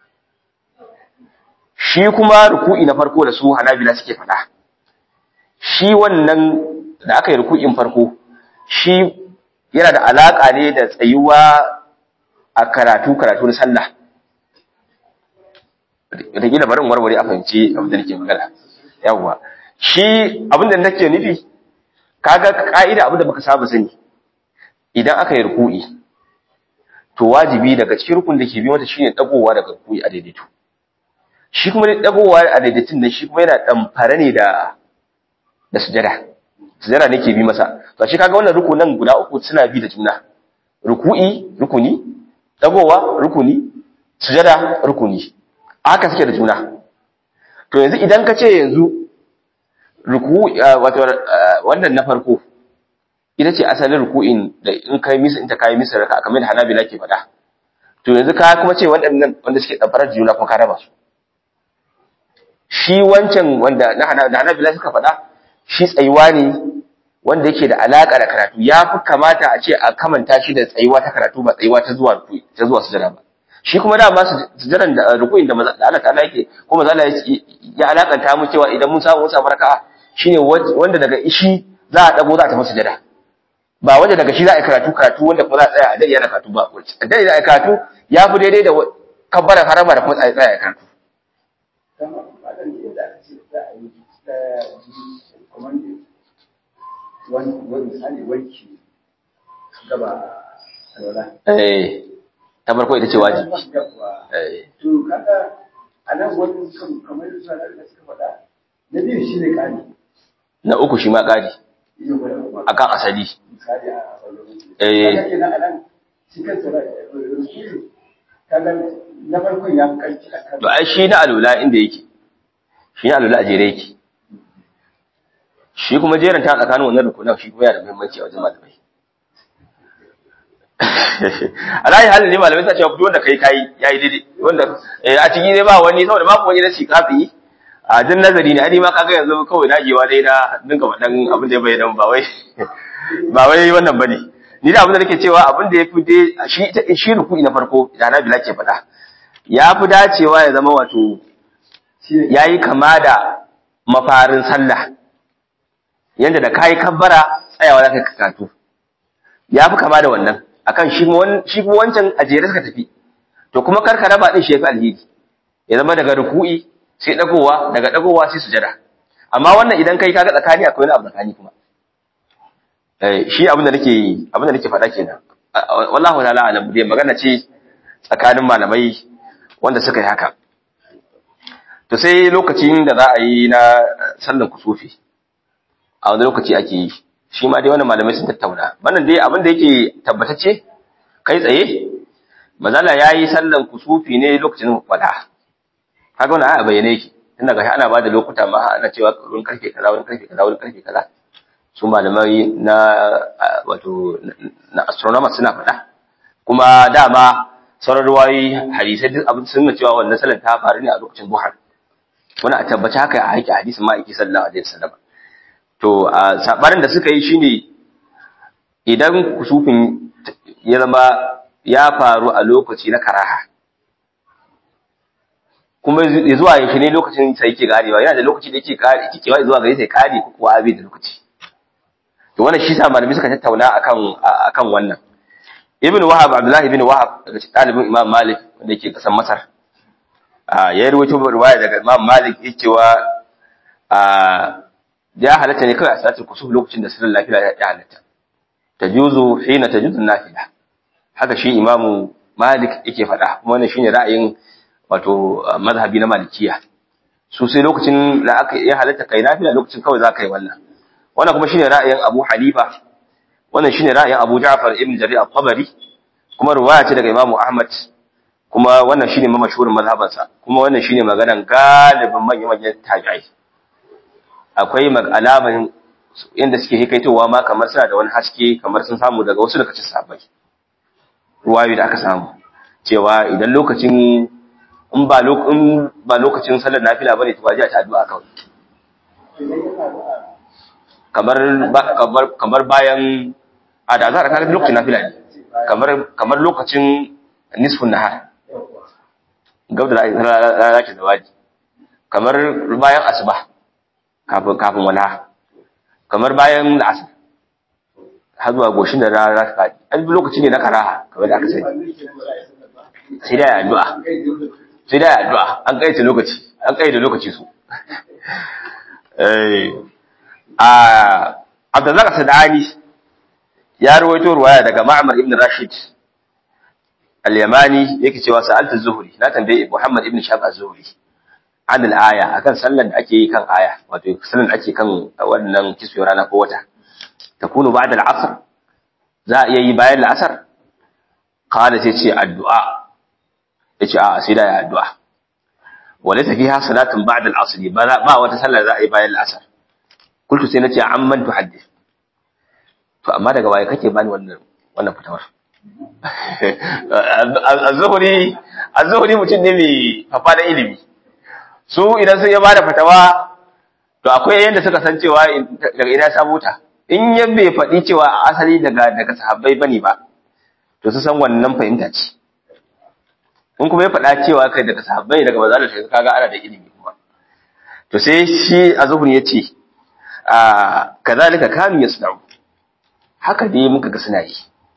shi kuma ruku'i na farko da su hanabila suke faɗa shi wannan da aka yi ruku'in farko shi yana da alaƙa ne da tsayuwa a karatu karatu na sallah da gina barin warware a fahimci abin da nake magana yawwa shi abin da nake nufi kaga ka'ida abin da baka saba sani idan aka yi ruku'i to wajibi daga cikin rukun da ke bi mata shine dagowa daga ruku'i a daidaito shi kuma dagowa a daidaitin nan shi kuma yana damfara ne da da sujada sujada ne ke bi masa to shi kaga wannan rukunan guda uku suna bi da juna ruku'i rukuni dagowa rukuni sujada rukuni haka suke da juna to yanzu idan ka ce yanzu ruku wato wannan na farko ita ce asalin ruku'in da in kai misa in ta kai misa raka kamar da Hanabila ke faɗa to yanzu ka kuma ce waɗannan wanda suke tsafarar juna kuma ka raba su shi wancan wanda na Hanabila suka faɗa shi tsayuwa ne wanda yake da alaka da karatu ya fi kamata a ce a kamanta shi da tsayuwa ta karatu ba tsayuwa ta zuwa ta zuwa sujada ba shi kuma dama sujadan da ruku'in da Allah ta'ala yake ko manzo Allah ya alakanta mu cewa idan mun samu mun samu raka'a shine wanda daga ishi za a dago za a tafi sujada ba wanda daga shi za a karatu karatu wanda kuma za a tsaya a dai yana karatu ba dai za a karatu ya fi daidai da kabbaran harama da kuma tsaya tsaya karatu wani misali wanki gaba eh ta farko ita ce wajibi to kaga a nan wani kan kamar yadda da suka faɗa na biyu shi ne ƙari na uku shi ma ƙari akan asali misali a eh kaga kenan a nan shi kansa kaga na farkon ya fi ƙarfi a kan to ai shi na alula inda yake shi na alula a jere yake shi kuma jeran ta tsakanin wannan rukunan shi kuma yana da muhimmanci a wajen malamai alayi halin ne malamai sa cewa duk wanda kai kai yayi daidai wanda a ciki ne ba wani saboda babu wani nasi kafi a jin nazari ne ani ma kaga yanzu kawai nagewa dai na dinga faɗan abin da ya bayyana ba wai ba wai wannan bane ni da abin da nake cewa abin da yafi dai shi shi ruku'i na farko da na bila ke faɗa ya fi dacewa ya zama wato yayi kama da mafarin sallah yanda da kai kabbara tsayawa za ka karatu ya fi kama da wannan akan shi shi kuma wancan a jere suka tafi to kuma karka raba din shi yafi alheri ya zama daga ruku'i sai dagowa daga dagowa sai sujada amma wannan idan kai kaga tsakani akwai wani abu tsakani kuma eh shi abin da nake abin da nake faɗa kenan wallahi ta'ala alam dai magana ce tsakanin malamai wanda suka yi haka to sai lokacin da za a yi na sallar kusufi a wani lokaci ake yi shi ma dai wannan malamai sun tattauna wannan dai abin da yake tabbatacce kai tsaye mazala yayi sallan kusufi ne lokacin wada kaga wannan aya bayyane yake tunda gashi ana bada lokuta ma ana cewa wurin karfe kaza wurin karfe kaza wurin karfe kaza su malamai na wato na astronomers suna faɗa kuma dama sauran ruwayi hadisai duk abin sun cewa wannan sallan ta faru ne a lokacin duha wani a tabbaci haka a haƙi hadisin ma'aiki sallallahu alaihi wasallam To, a saɓarin da suka yi shi ne, idan kusufin ya zama ya faru a lokaci na karaha, kuma zuwa yaushe ne lokacin sai yake karewa, yana da lokaci da yake kewa zuwa gari sai kare ko kuwa abin da lokaci. To, wannan shi sa malami suka tattauna akan wannan. Ibn Wahab, Abdullahi ibn Wahab daga cikin ɗalibin Imam Malik wanda yake ƙasar Masar, ya yi rawaito riwaya daga Imam Malik ya cewa ya halatta ne kawai a salatul kusuf lokacin da sirrin lafiya ya halatta tajuzu hina tajuzu nafila haka shi imamu malik yake faɗa kuma wannan shine ra'ayin wato mazhabi na malikiya su sai lokacin da aka ya halatta kai nafila lokacin kawai za ka yi wannan wannan kuma shine ra'ayin abu hanifa wannan shine ra'ayin Abu Ja'far ibn Jarir al-Tabari kuma riwaya ce daga Imam Ahmad kuma wannan shine mamashhurin mazhabansa kuma wannan shine maganan galibin manyan tabi'ai akwai alaman inda suke hikaitowa ma kamar suna da wani haske kamar sun samu daga wasu daga cikin sahabbai ruwayoyi da aka samu cewa idan lokacin in ba in ba lokacin sallar nafila bane to ba ji ta addu'a kawai kamar kamar kamar bayan a da azhar kaga lokacin nafila ne kamar kamar lokacin nisfun nahar gab da rana ke zawadi kamar bayan asuba kafin kafin wala kamar bayan la'asar har zuwa goshin da rana ta faɗi an bi lokaci ne na karaha kamar da aka sani sai da addu'a sai da addu'a an kaita lokaci an kaita lokaci su eh a Abdullah Sadani ya rawaito ruwaya daga Ma'mar ibn Rashid al-Yamani yake cewa sa'altu az-Zuhri na tambaye Muhammad ibn Shahab az-Zuhri an al-aya akan sallan da ake yi kan aya wato sallan da ake kan wannan kiswe rana ko wata takunu ba'da al-'asr za a iya yi bayan al-'asr qala sai ce addu'a yace a sai da ya addu'a walaysa fiha salatun ba'da al-'asr ba wata sallar za a yi bayan al-'asr kultu sai nace amman tuhaddith to amma daga waye kake bani wannan wannan fitawar az-zuhri az-zuhri mutum ne mai fafa da ilimi su idan sun ya bada fatawa to akwai yanda suka san cewa daga ina samu ta in ya bai faɗi cewa asali daga daga sahabbai bane ba to su san wannan fahimta ce in kuma ya faɗa cewa kai daga sahabbai daga maza da shi kaga ana da ilimi kuma to sai shi az-zuhri ya ce a kazalika kanu yasna'u haka dai muka ga suna yi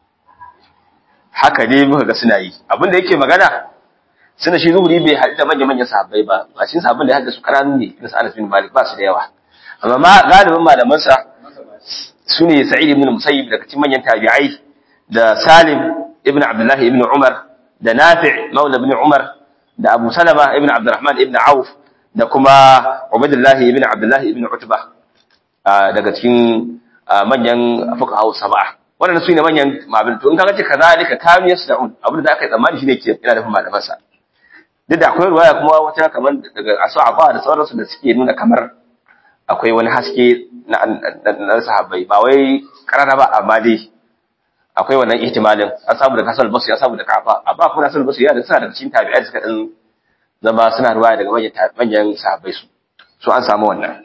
haka dai muka ga suna yi abinda yake magana suna shi zuhuri bai haɗu da manya manyan sahabbai ba a cikin sahabban da ya haɗu su ƙananu ne irin Anas bin Malik ba su da yawa amma ma galibin malaman sa su ne Sa'id ibn Musayyib daga cikin manyan tabi'ai da Salim ibn Abdullah ibn Umar da Nafi' maula ibn Umar da Abu Salama ibn Abdurrahman ibn Auf da kuma Ubaydullah ibn Abdullah ibn Utbah daga cikin manyan fuqaha sab'a wannan su ne manyan mabin to in kaga ce kazalika kam yasda'un abin da aka yi tsammani shine ke ina da malaman sa duk da akwai ruwaya kuma wata kamar daga asaba da sauransu da suke nuna kamar akwai wani haske na na sahabbai ba wai karara ba amma dai akwai wannan ihtimalin an samu daga Hasan al-Basri an samu daga Kafa amma kuma Hasan al-Basri ya da suna daga cikin tabi'ai suka dan zama suna ruwaya daga manyan manyan sahabbai su so an samu wannan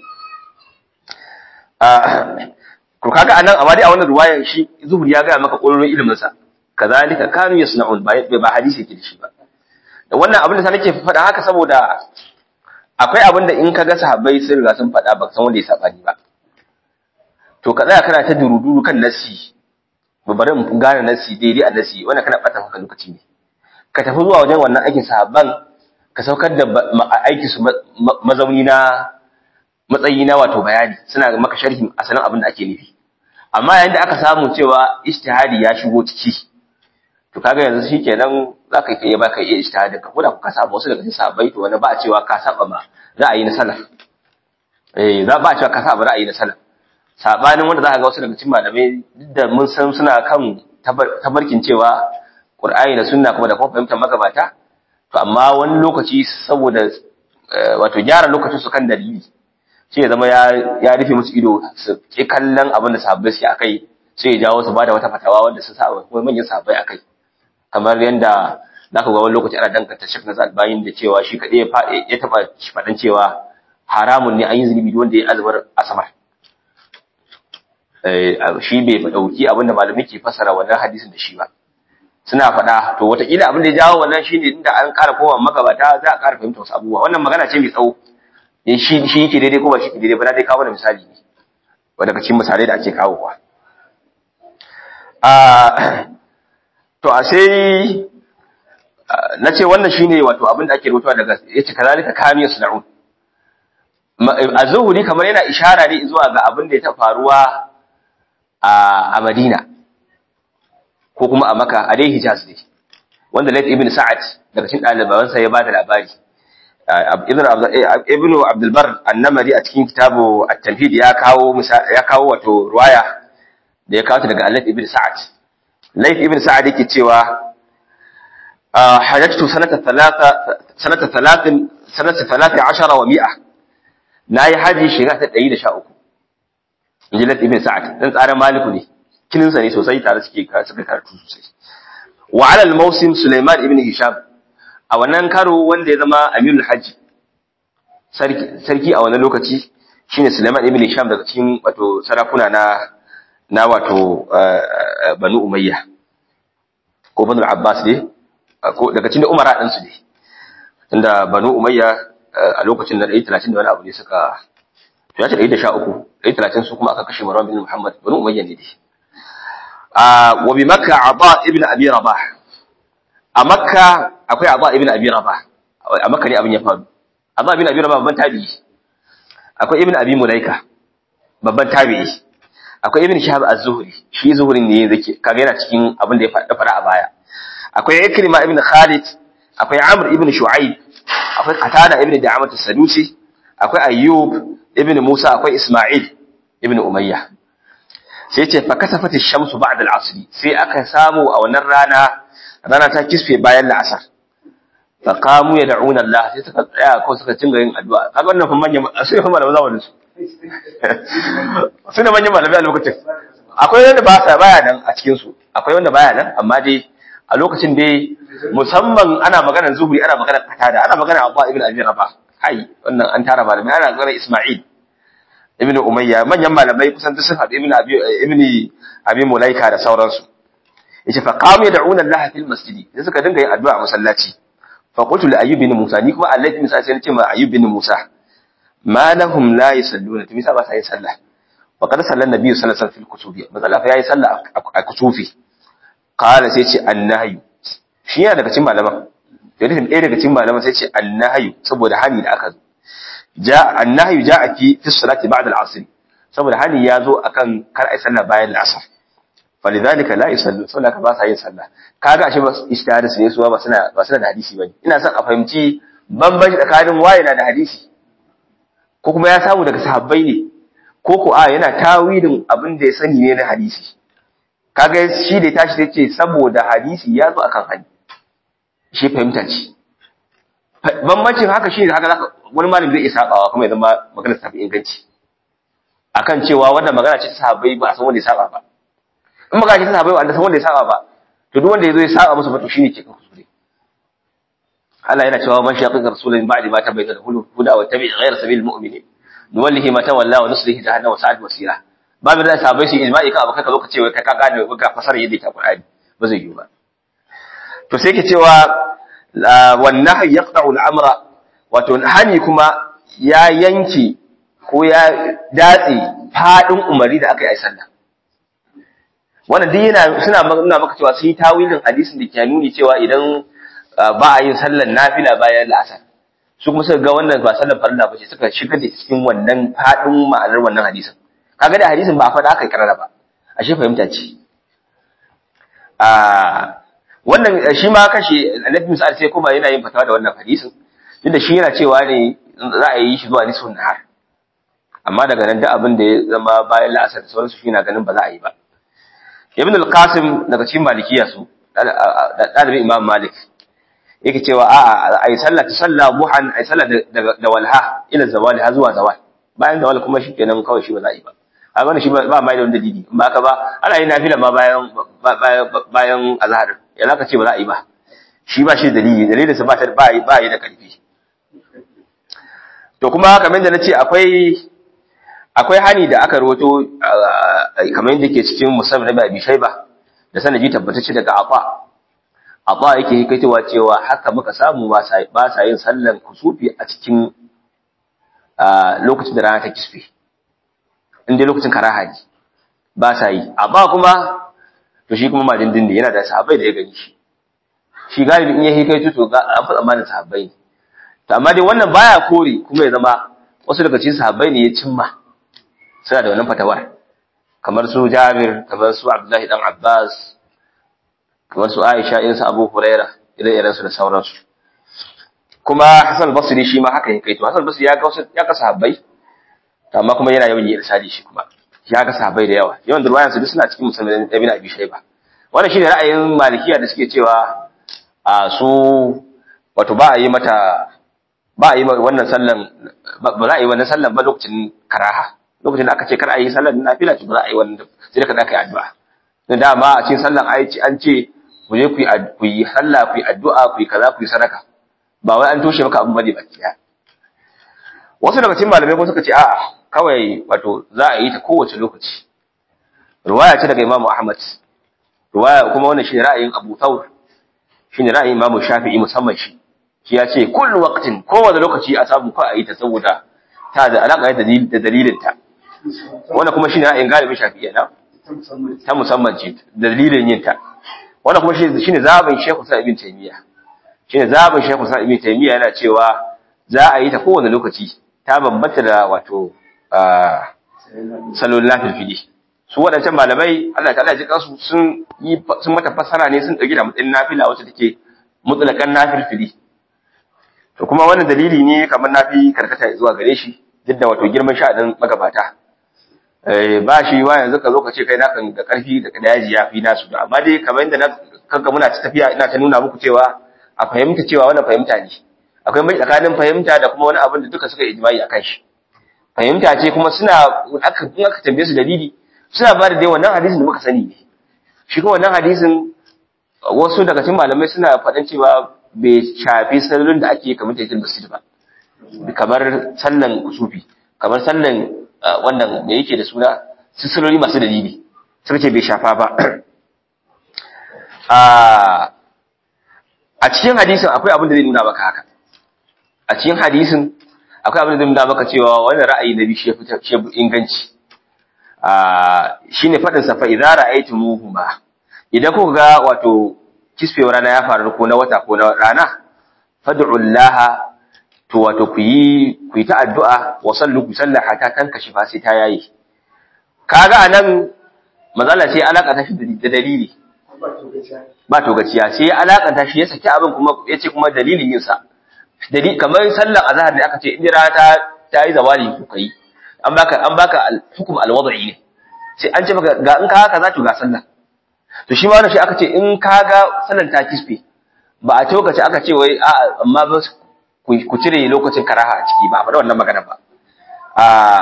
ko kaga anan amma dai a wannan ruwayan shi zuhuri ya gaya maka ƙororin ilimin sa kazalika kanu yasna'un ba ba hadisi yake da shi ba da wannan abin da sa nake faɗa haka saboda akwai abin da in kaga sahabbai sun riga sun faɗa ba san wanda ya saba ni ba to ka tsaya kana ta duruduru kan nasi ba bari mu gane nasi daidai a nasi wannan kana ɓata maka lokaci ne ka tafi zuwa wajen wannan aikin sahabban ka saukar da aikin su mazauni na matsayi na wato bayani suna maka sharhin asalin abin da ake nufi amma yayin da aka samu cewa ijtihadi ya shigo ciki to kaga yanzu shikenan zaka iya baka iya ijtihadin ka koda ka saba wasu daga cikin sahabbai to wani ba a cewa ka saba ma ra'ayi na salaf eh za ba a cewa ka saba ra'ayi na salaf sabanin wanda zaka ga wasu daga cikin malamai duk da mun san suna kan tabarkin cewa Qur'ani da sunna kuma da kuma fahimtar magabata to amma wani lokaci saboda wato gyara lokacin su kan dalili sai ya zama ya rufe musu ido su ke kallon abin da sahabbai suke akai sai ya jawo su bada wata fatawa wanda su saba kuma manyan sahabbai akai kamar yanda zaka ga wani lokaci ana danganta Sheikh Nasir Albayin da cewa shi kadai ya taba fadan cewa haramun ne an yi zunubi wanda ya azubar asamar eh shi bai dauki abin da malamai ke fasara wannan hadisin da shi ba suna faɗa to wataƙila abin da ya jawo wannan shine inda an ƙara kowa magabata za a ƙara fahimta wasu abubuwa wannan magana ce mai tsawo shi shi yake daidai ko ba shi ke daidai ba na dai kawo da misali ne wanda daga cikin misalai da ake kawowa to a sai na ce wannan shine wato abin da ake rubutawa daga yace kazalika kamiyas sun'un az-zuhri kamar yana ishara ne zuwa ga abin da ya ta faruwa a Madina ko kuma a Makka a dai Hijaz ne wanda Layth ibn Sa'ad daga cikin ɗalibansa ya bada labari ibn abdulbar annamari a cikin kitabu at-tamhid ya kawo ya kawo wato ruwaya da ya kawo ta daga Alif ibn Sa'ad Laif ibn Sa'ad yake cewa hajjatu sanata talata sanata talatin sanata talata ashara wa mi'a nayi haji shiga ta 113 inji Laif ibn Sa'ad dan tsaran Maliku ne kininsa ne sosai tare suke suka karatu sosai wa ala al-mawsim Sulaiman ibn Hisham a wannan karo wanda ya zama Amirul Hajj sarki a wannan lokaci shine Sulaiman ibn Hisham daga cikin wato sarakuna na na wato Banu Umayya ko Banu Abbas ne ko daga cikin Umara din su ne tunda Banu Umayya a lokacin da 130 da wani abu ne suka to ya ce 113 130 su kuma aka kashe Marwan bin Muhammad Banu Umayya ne dai a wa bi Makka Aba ibn Abi Rabah a Makka akwai Aba ibn Abi Rabah a Makka ne abin ya faru Aba ibn Abi Rabah babban tabi'i akwai ibn Abi Mulaika babban tabi'i akwai ibn Shihab az-Zuhri shi Zuhri ne zake kaga yana cikin abin da ya faɗa fara a baya akwai Ikrima ibn Khalid akwai Amr ibn Shu'aib akwai Qatada ibn Da'amat as-Sadusi akwai Ayyub ibn Musa akwai Isma'il ibn Umayya sai ce fa kasafat ash-shamsu ba'da al-'asr sai aka samu a wannan rana rana ta kisfe bayan la'asar fa qamu yad'una Allah sai suka tsaya ko suka cinga yin addu'a kaga wannan fa manyan sai fa malaman zamanin su suna manyan malamai a lokacin akwai wanda ba sa baya nan a cikin su akwai wanda baya nan amma dai a lokacin dai musamman ana maganar zuhuri ana maganar qatada ana maganar Abu ibn Abi Rabah hai wannan an tara malamai ana maganar Isma'il ibn Umayya manyan malamai kusan duk sun haɗu ibn Abi ibn Abi Mulaika da sauransu yace fa qamu yad'una Allah fil masjidi sai suka dinga yin addu'a a masallaci fa qultu li ayyub bin Musa ni kuma Allah bin Musa sai nace ma ayyub bin Musa ma lahum la yusalluna to misa ba sa yin sallah wa qad sallan nabiyyu sallallahu alaihi wasallam fil kutubi matsala fa yayi sallah a kutufi qala sai ce annahyu shi yana daga cikin malaman dalilin ɗaya daga cikin malaman sai ce annahyu saboda hani da aka zo ja annahyu ja'a fi fi salati ba'da al-'asr saboda hani ya zo akan kar ai sallah bayan al-'asr falidhalika la yusallu saboda ka ba sa yin sallah kaga ashe ba istihadis ne suwa ba suna ba suna da hadisi bane ina son a fahimci bambanci tsakanin waye na da hadisi ko kuma ya samu daga sahabbai ne ko ko a yana tawilin abin da ya sani ne na hadisi kaga shi da tashi sai ce saboda hadisi ya zo akan hani shi fahimta ce bambancin haka shi haka zaka wani malami zai iya sabawa kuma ya zama magana ta fi inganci akan cewa wannan magana ce ta sahabbai ba a san wanda ya saba ba in magana ce ta sahabbai ba a san wanda ya saba ba to duk wanda ya zo ya saba musu ba to shine ke kan kuskure Allah yana cewa man shaqiqa rasulun ba'di ma tabayyana lahu huda wa tabi' ghayra sabilil mu'minin nuwallihi ma tawalla wa nuslihi jahannam wa sa'at masira babu da sahabbai su ijma'i ka abakai ka zo ka ce wai ka gane ka fasara yadda ta Qur'ani ba zai yi ba to sai ke cewa wan nahy yaqta'u al-amra wato hani kuma ya yanke ko ya datse fadin umari da aka yi sallah wannan duk yana suna nuna maka cewa sun yi tawilin hadisin da ke nuni cewa idan ba a yin sallar nafila bayan la'asar su kuma suka ga wannan ba sallar farilla ba ce suka shigar da cikin wannan fadin ma'anar wannan hadisin kaga da hadisin ba a faɗa aka karara ba ashe fahimta ce a wannan shi ma kashi annabi Musa sai kuma yana yin fatawa da wannan hadisin tunda shi yana cewa ne za a yi shi zuwa nisfun nahar amma daga nan da abin da ya zama bayan la'asar da sauransu shi na ganin ba za a yi ba ibn al-qasim daga cikin malikiya su dalibin imam malik yake cewa a'a ai sallah ta sallah buhan ai sallah da walha ila zawali har zuwa zawal bayan zawal kuma shikenan kawai shi ba za a yi ba a wannan shi ba mai da wanda dalili in ba ka ba ana yin nafila ma bayan bayan azhar ya zaka ce ba za a yi ba shi ba shi dalili dalilin sa ba ta ba yi ba yi da karfi to kuma kamar da nace akwai akwai hani da aka rawato kamar yadda ke cikin musamman na Abi Shayba da sanadi tabbatacce daga Afa Afa yake hikaitowa cewa haka muka samu ba sa yin sallan kusufi a cikin lokacin da rana ta kisfe inda lokacin karaha ne ba sa yi Afa kuma to shi kuma madindin ne yana da sahabbai da ya gani shi shi galibi in ya hikaito to ga an fi tsammanin sahabbai ne to amma dai wannan baya kore kuma ya zama wasu daga cikin sahabbai ne ya cimma suna da wannan fatawar kamar su Jabir kamar su Abdullahi dan Abbas kamar su Aisha irin su Abu Huraira irin irin su da sauransu kuma Hassan Basri shi ma haka yake to Hassan Basri ya ga wasu ya ka sahabbai amma kuma yana yawan yin irsali shi kuma ya ga sahabbai da yawa yawan da ruwayan su duk suna cikin musulmi ibn abi shayba wannan shine ra'ayin malikiya da suke cewa a su wato ba a yi mata ba a yi wannan sallan ba za a yi wannan sallan ba lokacin karaha lokacin da aka ce kar a yi sallan nafila to ba za a yi wannan sai da ka yi addu'a dan dama a cikin sallan ai an ce ku je ku yi ku yi sallah ku yi addu'a ku yi kaza ku yi sadaka ba wai an toshe maka abin bane baki daya wasu daga cikin malamai kuma suka ce a'a kawai wato za a yi ta kowace lokaci ruwaya ce daga Imam Ahmad ruwaya kuma wannan shi ra'ayin Abu Thawr shine ra'ayin Imam Shafi'i musamman shi shi ya ce kullu waqtin kowane lokaci a samu ka a yi ta saboda ta da alaka da dalilin ta wannan kuma shine ra'ayin galibin Shafi'i na ta musamman ce dalilin yin ta wannan kuma shine zabin Sheikh Sa'id ibn Taymiyyah shine zabin Sheikh Sa'id ibn Taymiyyah yana cewa za a yi ta kowane lokaci ta bambanta da wato salon lafil fili su waɗancan malamai Allah ta'ala ji kansu sun yi sun mata fassara ne sun dauki da matsayin nafila wacce take mutlaqan nafil fili to kuma wannan dalili ne kamar nafi karkata zuwa gare shi duk da wato girman sha'anin magabata eh ba shi wa yanzu ka zo ka ce kai nakan da karfi da daji ya fi nasu da amma dai kamar yadda na kanka muna ta tafiya ina ta nuna muku cewa a fahimta cewa wannan fahimta ne akwai mai tsakanin fahimta da kuma wani abin da duka suka ijma'i akan shi fahimta ce kuma suna aka in aka tambaye su dalili suna ba da dai wannan hadisin da muka sani ne shi kuma wannan hadisin wasu daga cikin malamai suna faɗan cewa bai shafi sallolin da ake kamar tayyidul masjid ba kamar sallan kusufi kamar sallan wannan da yake da suna salloli masu dalili suka ce bai shafa ba a cikin hadisin akwai abin da zai nuna maka haka a cikin hadisin akwai abin da zai nuna maka cewa wannan ra'ayi na biyu shi ya inganci shine faɗin sa fa idza ra'aytumuhuma idan kuka ga wato kisfewar rana ya faru ko na wata ko na rana fad'u Allah to wato ku yi ku yi ta addu'a wa sallu ku sallaha ta kan kashi fa sai ta yayi kaga anan mazala sai alaka ta shi da dalili ba to gaciya sai alaka ta shi ya saki abin kuma yace kuma dalilin yin sa dalili kamar sallar azhar da aka ce in rana ta ta yi zawali ku kai an baka an baka hukum alwad'i ne sai an ce maka ga in ka haka za to ga sallah to shi ma wannan shi aka ce in ka ga sallar ta kisfe ba a tokace aka ce wai a amma ba ku cire lokacin karaha a ciki ba faɗa wannan magana ba a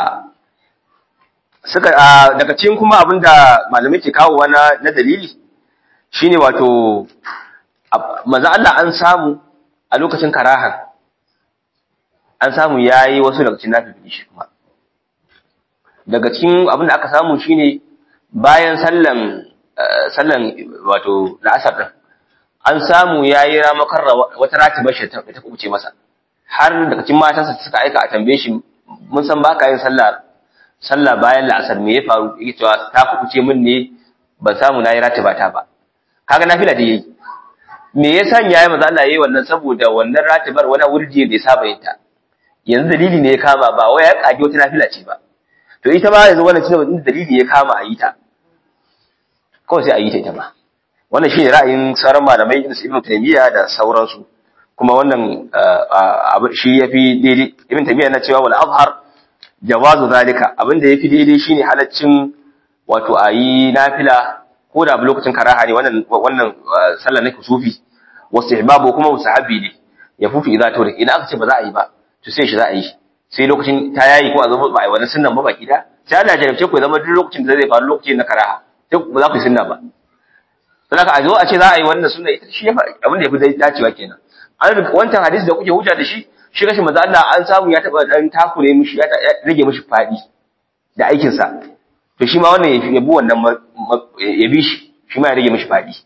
suka daga cikin kuma abinda malamai ke kawo na na dalili shine wato manzo Allah an samu a lokacin karaha an samu yayi wasu daga cikin nafi shi kuma daga cikin abinda aka samu shine bayan sallan sallan wato la'asar din an samu yayi ramakar wata ratibar shi ta kubuce masa har daga cikin matansa suka aika a tambaye shi mun san baka yin sallah sallah bayan la'asar me ya faru yake cewa ta kubuce min ne ban samu nayi ratiba ta ba kaga nafila da yayi me yasa yayi manzo Allah yayi wannan saboda wannan ratibar wani wurdi da ya saba yin ta yanzu dalili ne ya kama ba wai ya kage wata nafila ce ba to ita ma yanzu wannan shine dalili ya kama a yi ta kawai sai a yi ta ita ma wannan shine ra'ayin sauran malamai irin Ibn Taymiyyah da sauransu kuma wannan abu shi yafi daidai Ibn Taymiyyah yana cewa wal azhar jawazu zalika abinda yafi daidai shine halaccin wato ayi nafila ko da lokacin karaha ne wannan wannan sallar na kusufi wastihbabu kuma musahabi ne ya fufi idza to idan aka ce ba za a yi ba to sai shi za a yi sai lokacin ta yayi ko a zama ba a yi wannan sunnan ba baki da sai Allah ya jarabce ku zama duk lokacin da zai faru lokacin na karaha duk ba za ku yi sunna ba sai a zo a ce za a yi wannan sunna ita shi abin da yafi dacewa kenan an wancan hadisi da kuke hujja da shi shi rashin manzo Allah an samu ya taba dan takure mishi ya rage mishi fadi da aikin sa to shi ma wannan ya bi wannan ya bi shi shi ma ya rage mishi fadi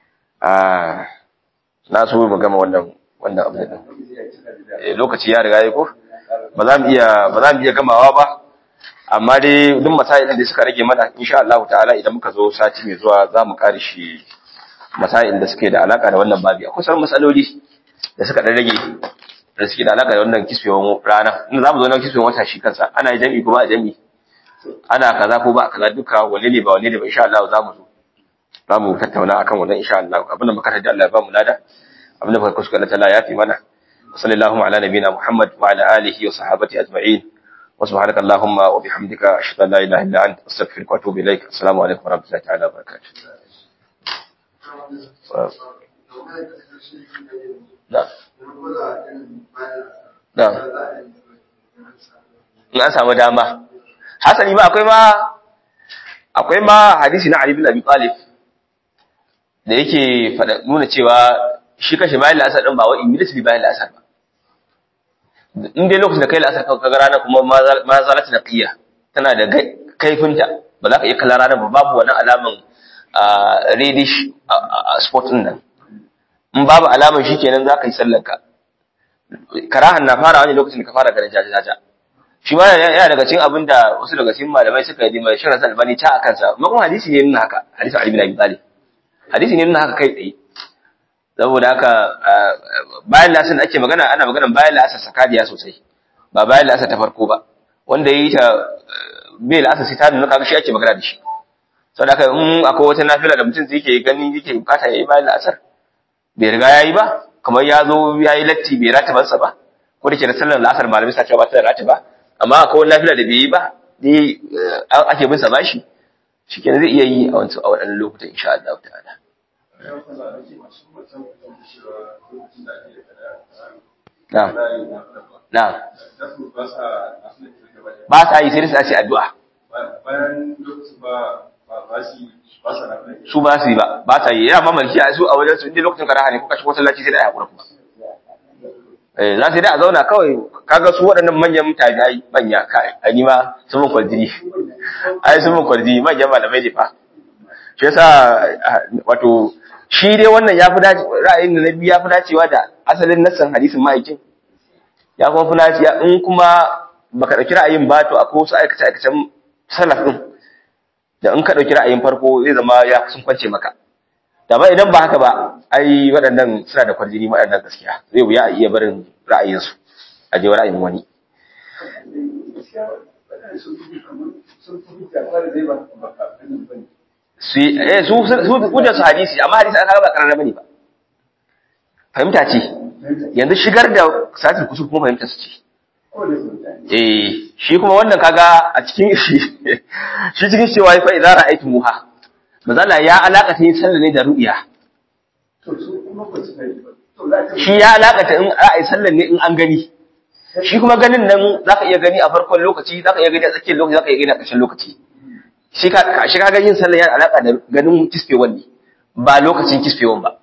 ah na so mu gama wannan wannan abu din lokaci ya riga yayi ko ba za mu iya ba za mu iya gamawa ba amma dai duk masailin da suka rage mana insha Allah ta'ala idan muka zo sati mai zuwa za mu kare shi masailin da suke da alaka da wannan babi akwai sauran masaloli da suka dan rage da suke da alaka da wannan kisfewan rana inda zamu zo nan kisfewan wata shi kansa ana jami'i ko ba jami'i ana kaza ko ba kaza duka wanne ne ba wanne ne ba insha Allah zamu zo zamu tattauna akan wannan insha Allah abin da muka tada Allah ya ba mu lada abin da muka kuskure Allah ta'ala ya fi mana sallallahu ala nabiyina Muhammad wa ala alihi wa sahbihi ajma'in wa subhanaka allahumma wa bihamdika ashhadu an la ilaha illa anta astaghfiruka wa atubu ilaik assalamu alaikum wa rahmatullahi ta'ala wa barakatuh na na in an samu dama hasali ma akwai ma akwai ma hadisi na Ali bin Abi Talib da yake fada nuna cewa shi kashe bayan la'asar din ba wa immediately bayan la'asar ba in dai lokacin da kai la'asar ka ga rana kuma ma zalata naqiya tana da kaifinta ba za ka iya kallon rana ba babu wani alaman reddish spot din nan in babu alaman shi kenan za ka yi sallar ka karahan na fara wani lokacin da ka fara ganin jajajaja shi ma yana daga cikin abin da wasu daga cikin malamai suka yi mai shirin albani ta a kansa kuma kuma hadisi ne nuna haka hadisi Ali bin Abi Talib hadisi ne nuna haka kai tsaye saboda haka bayan lasar da ake magana ana magana bayan lasar sakadiya sosai ba bayan lasar ta farko ba wanda ya yi ta bai lasar sai ta nuna kaga shi ake magana da shi saboda haka in akwai wata nafila da mutum zai ke gani yake bukata ya yi bayan lasar bai riga ya yi ba kamar ya zo ya yi latti bai ratabansa ba ko da ke da sallar lasar malamai sa cewa ba ta da ratiba amma akwai wani lafiya da bai yi ba dai ake bin sa bashi shikenan zai iya yi a wancan a waɗannan lokutan insha Allah ta'ala na'am na'am ba sa yi sai su ce addu'a su ba su yi ba ba sa yi yana mamaki a su a wajen su inda lokacin karaha ne kuka shigo sallaci sai da ya haƙura kuma eh za su yi da a zauna kawai kaga su waɗannan manyan tabi'ai manya kai a ni ma sun mun kwarjini ai sun mun kwarjini manyan malamai ne fa shi yasa wato shi dai wannan ya fi dace ra'ayin da na biyu ya fi dacewa da asalin nassan hadisin ma'aikin ya kuma fi dacewa in kuma baka ɗauki ra'ayin ba to akwai wasu aikace aikacen salaf ɗin da in ka ɗauki ra'ayin farko zai zama ya sun kwance maka da ba idan ba haka ba ai waɗannan suna da kwarjini waɗannan gaskiya zai wuya a iya barin ra'ayinsu a je ra'ayin wani su eh su su hujjar su hadisi amma hadisi aka ba karara bane ba fahimta ce yanzu shigar da satin kusur kuma fahimta su ce eh shi kuma wannan kaga a cikin shi shi cikin cewa fa idza ra'aytumuha mazala ya alakata yin sallah ne da ru'ya shi ya alakata in ra'ayi sallah ne in an gani shi kuma ganin nan zaka iya gani a farkon lokaci zaka iya gani a tsakiyar lokaci zaka iya gani a ƙarshen lokaci shi ka shi ka yin sallah yana alaka da ganin kisfewan ne ba lokacin kisfewan ba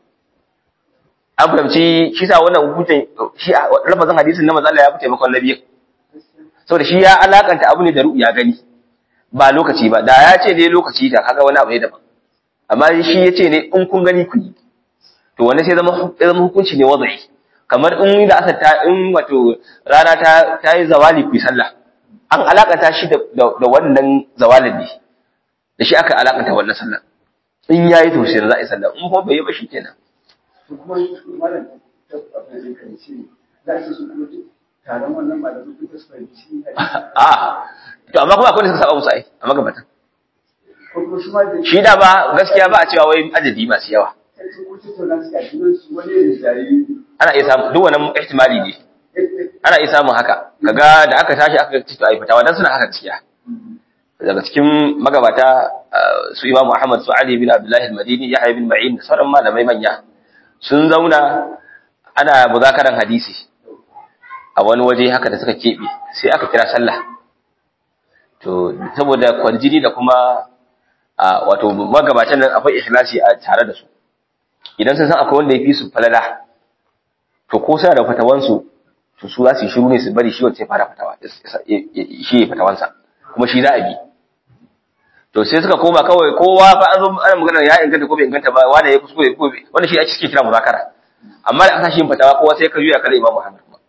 an fahimci shi sa wannan hukuncin shi a lafazin hadisin na manzo Allah ya fi taimakon nabi saboda shi ya alakanta abu ne da ru'ya gani ba lokaci ba da ya ce ne lokaci da kaga wani abu ne daban amma shi ya ce ne in kun gani ku yi to wani sai zama zama hukunci ne wadai kamar in da aka ta in wato rana ta ta yi zawali ku sallah an alakanta shi da da wannan zawalin ne da shi aka alakanta wannan sallah in yayi to sai za a yi sallah in kuma bai yi ba shi kenan kuma malam abin da kan ce za su su kuma taron wannan malamin duk da su fahimci a to amma kuma akwai da suka saba musu ai a magabatan ko kuma shi ma da shi da ba gaskiya ba a cewa wai adadi masu yawa sai su kuce to nan suka shi su wani ne jari ana iya samu duk wannan ihtimali ne ana iya samun haka kaga da aka tashi aka ci to ai fitawa dan suna haka gaskiya daga cikin magabata su Imam Ahmad su Ali bin Abdullah al-Madini Yahya bin Ma'in da sauran malamai manya sun zauna ana muzakaran hadisi a wani waje haka da suka keɓe sai aka kira sallah to saboda kwarjini da kuma a wato magabatan nan akwai ikhlasi a tare da su idan sun san akwai wanda ya fi su falala to ko suna da fatawansu to su za su yi shiru ne su bari shi wacce fara fatawa shi ya fatawansa kuma shi za a bi to sai suka koma kawai kowa fa an zo ana magana ya inganta ko bai inganta ba wanda ya kuskure ko bai wanda shi ake suke kira muzakara amma da aka shi fatawa kowa sai ka juya kare Imam Muhammad kuma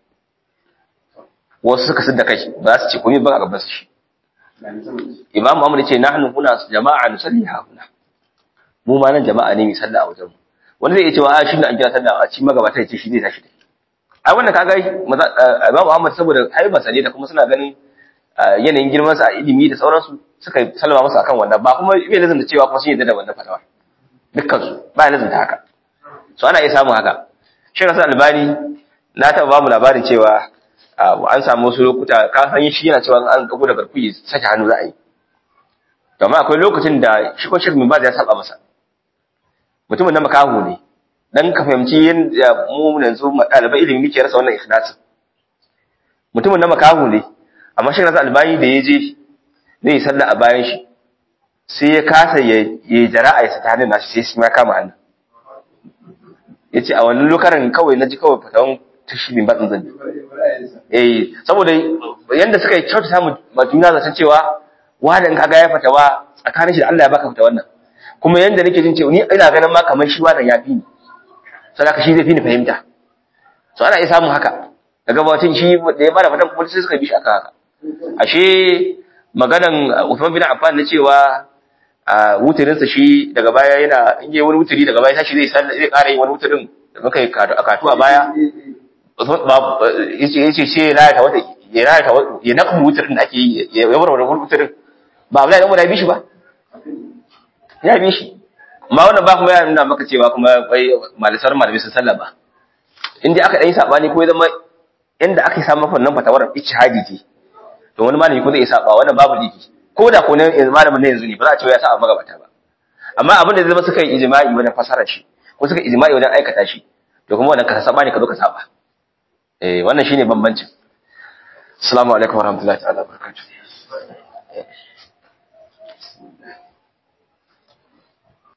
wasu suka sidda kai ba za su ce komai ba a gaban su shi Imam Muhammad ce nahnu huna jama'a nusalli ha huna mu ma nan jama'a ne mai sallah a wajen mu wanda zai iya cewa a shi ne an kira sallah a cikin magabata ya ce shi zai tashi dai ai wannan kaga Imam Muhammad saboda haibarsa ne da kuma suna ganin yanayin girman sa a ilimi da sauransu suka salama masa akan wannan ba kuma bai lazanta cewa kuma sun yadda da wannan fatawa dukkan su ba ya lazanta haka so ana iya samun haka shi rasul albani na taɓa ba mu labarin cewa an samu wasu lokuta ka san shi yana cewa an dago da garkuyi sake hannu za a yi to amma akwai lokacin da shi ko shirmin ba ya saba masa mutumin na makahu ne dan ka fahimci yadda mu yanzu ɗalibai ilimi muke rasa wannan ikhlasin mutumin na makahu ne amma shi rasa albani da ya je zai yi sallah a bayan shi sai ya kasa ya yi jara'a ya sata hannun nashi sai shi ma kama hannu ya ce a wannan lokacin kawai na ji kawai fatawan tashi bin batsin zan eh saboda yanda suka yi kyautata ma juna zaton cewa wani in kaga ya fatawa tsakanin shi da Allah ya baka fata wannan kuma yanda nake jin cewa ni ina ganin ma kamar shi wannan ya fi ni sadaka shi zai fi ni fahimta so ana iya samun haka daga bacin shi da ya bada fatan kuma sai suka bi shi aka haka ashe maganan Uthman bin Affan na cewa a wutirinsa shi daga baya yana in yi wani wutiri daga baya tashi zai sallah zai ƙara yin wani wutirin da muka yi a katu a baya yace yace sai ya rayata wata ya rayata ya naka wutirin da ake yi ya bar wani wutirin ba Abdullahi dan Umar ya bi shi ba ya bi shi amma wannan ba kuma ya nuna maka cewa kuma wai malisar malami sun sallah ba in dai aka dan yi sabani ko ya zama inda aka samu fannin fatawar ijtihadi ce to wani malami ko zai saba wannan babu liki ko da ko ne malamin ne yanzu ne ba za a ce ya saba magabata ba amma abin da zai zama suka yi ijma'i wajen fasara shi ko suka ijma'i wajen aikata shi to kuma wannan ka saba ne ka zo ka saba eh wannan shine bambancin assalamu alaikum warahmatullahi ta'ala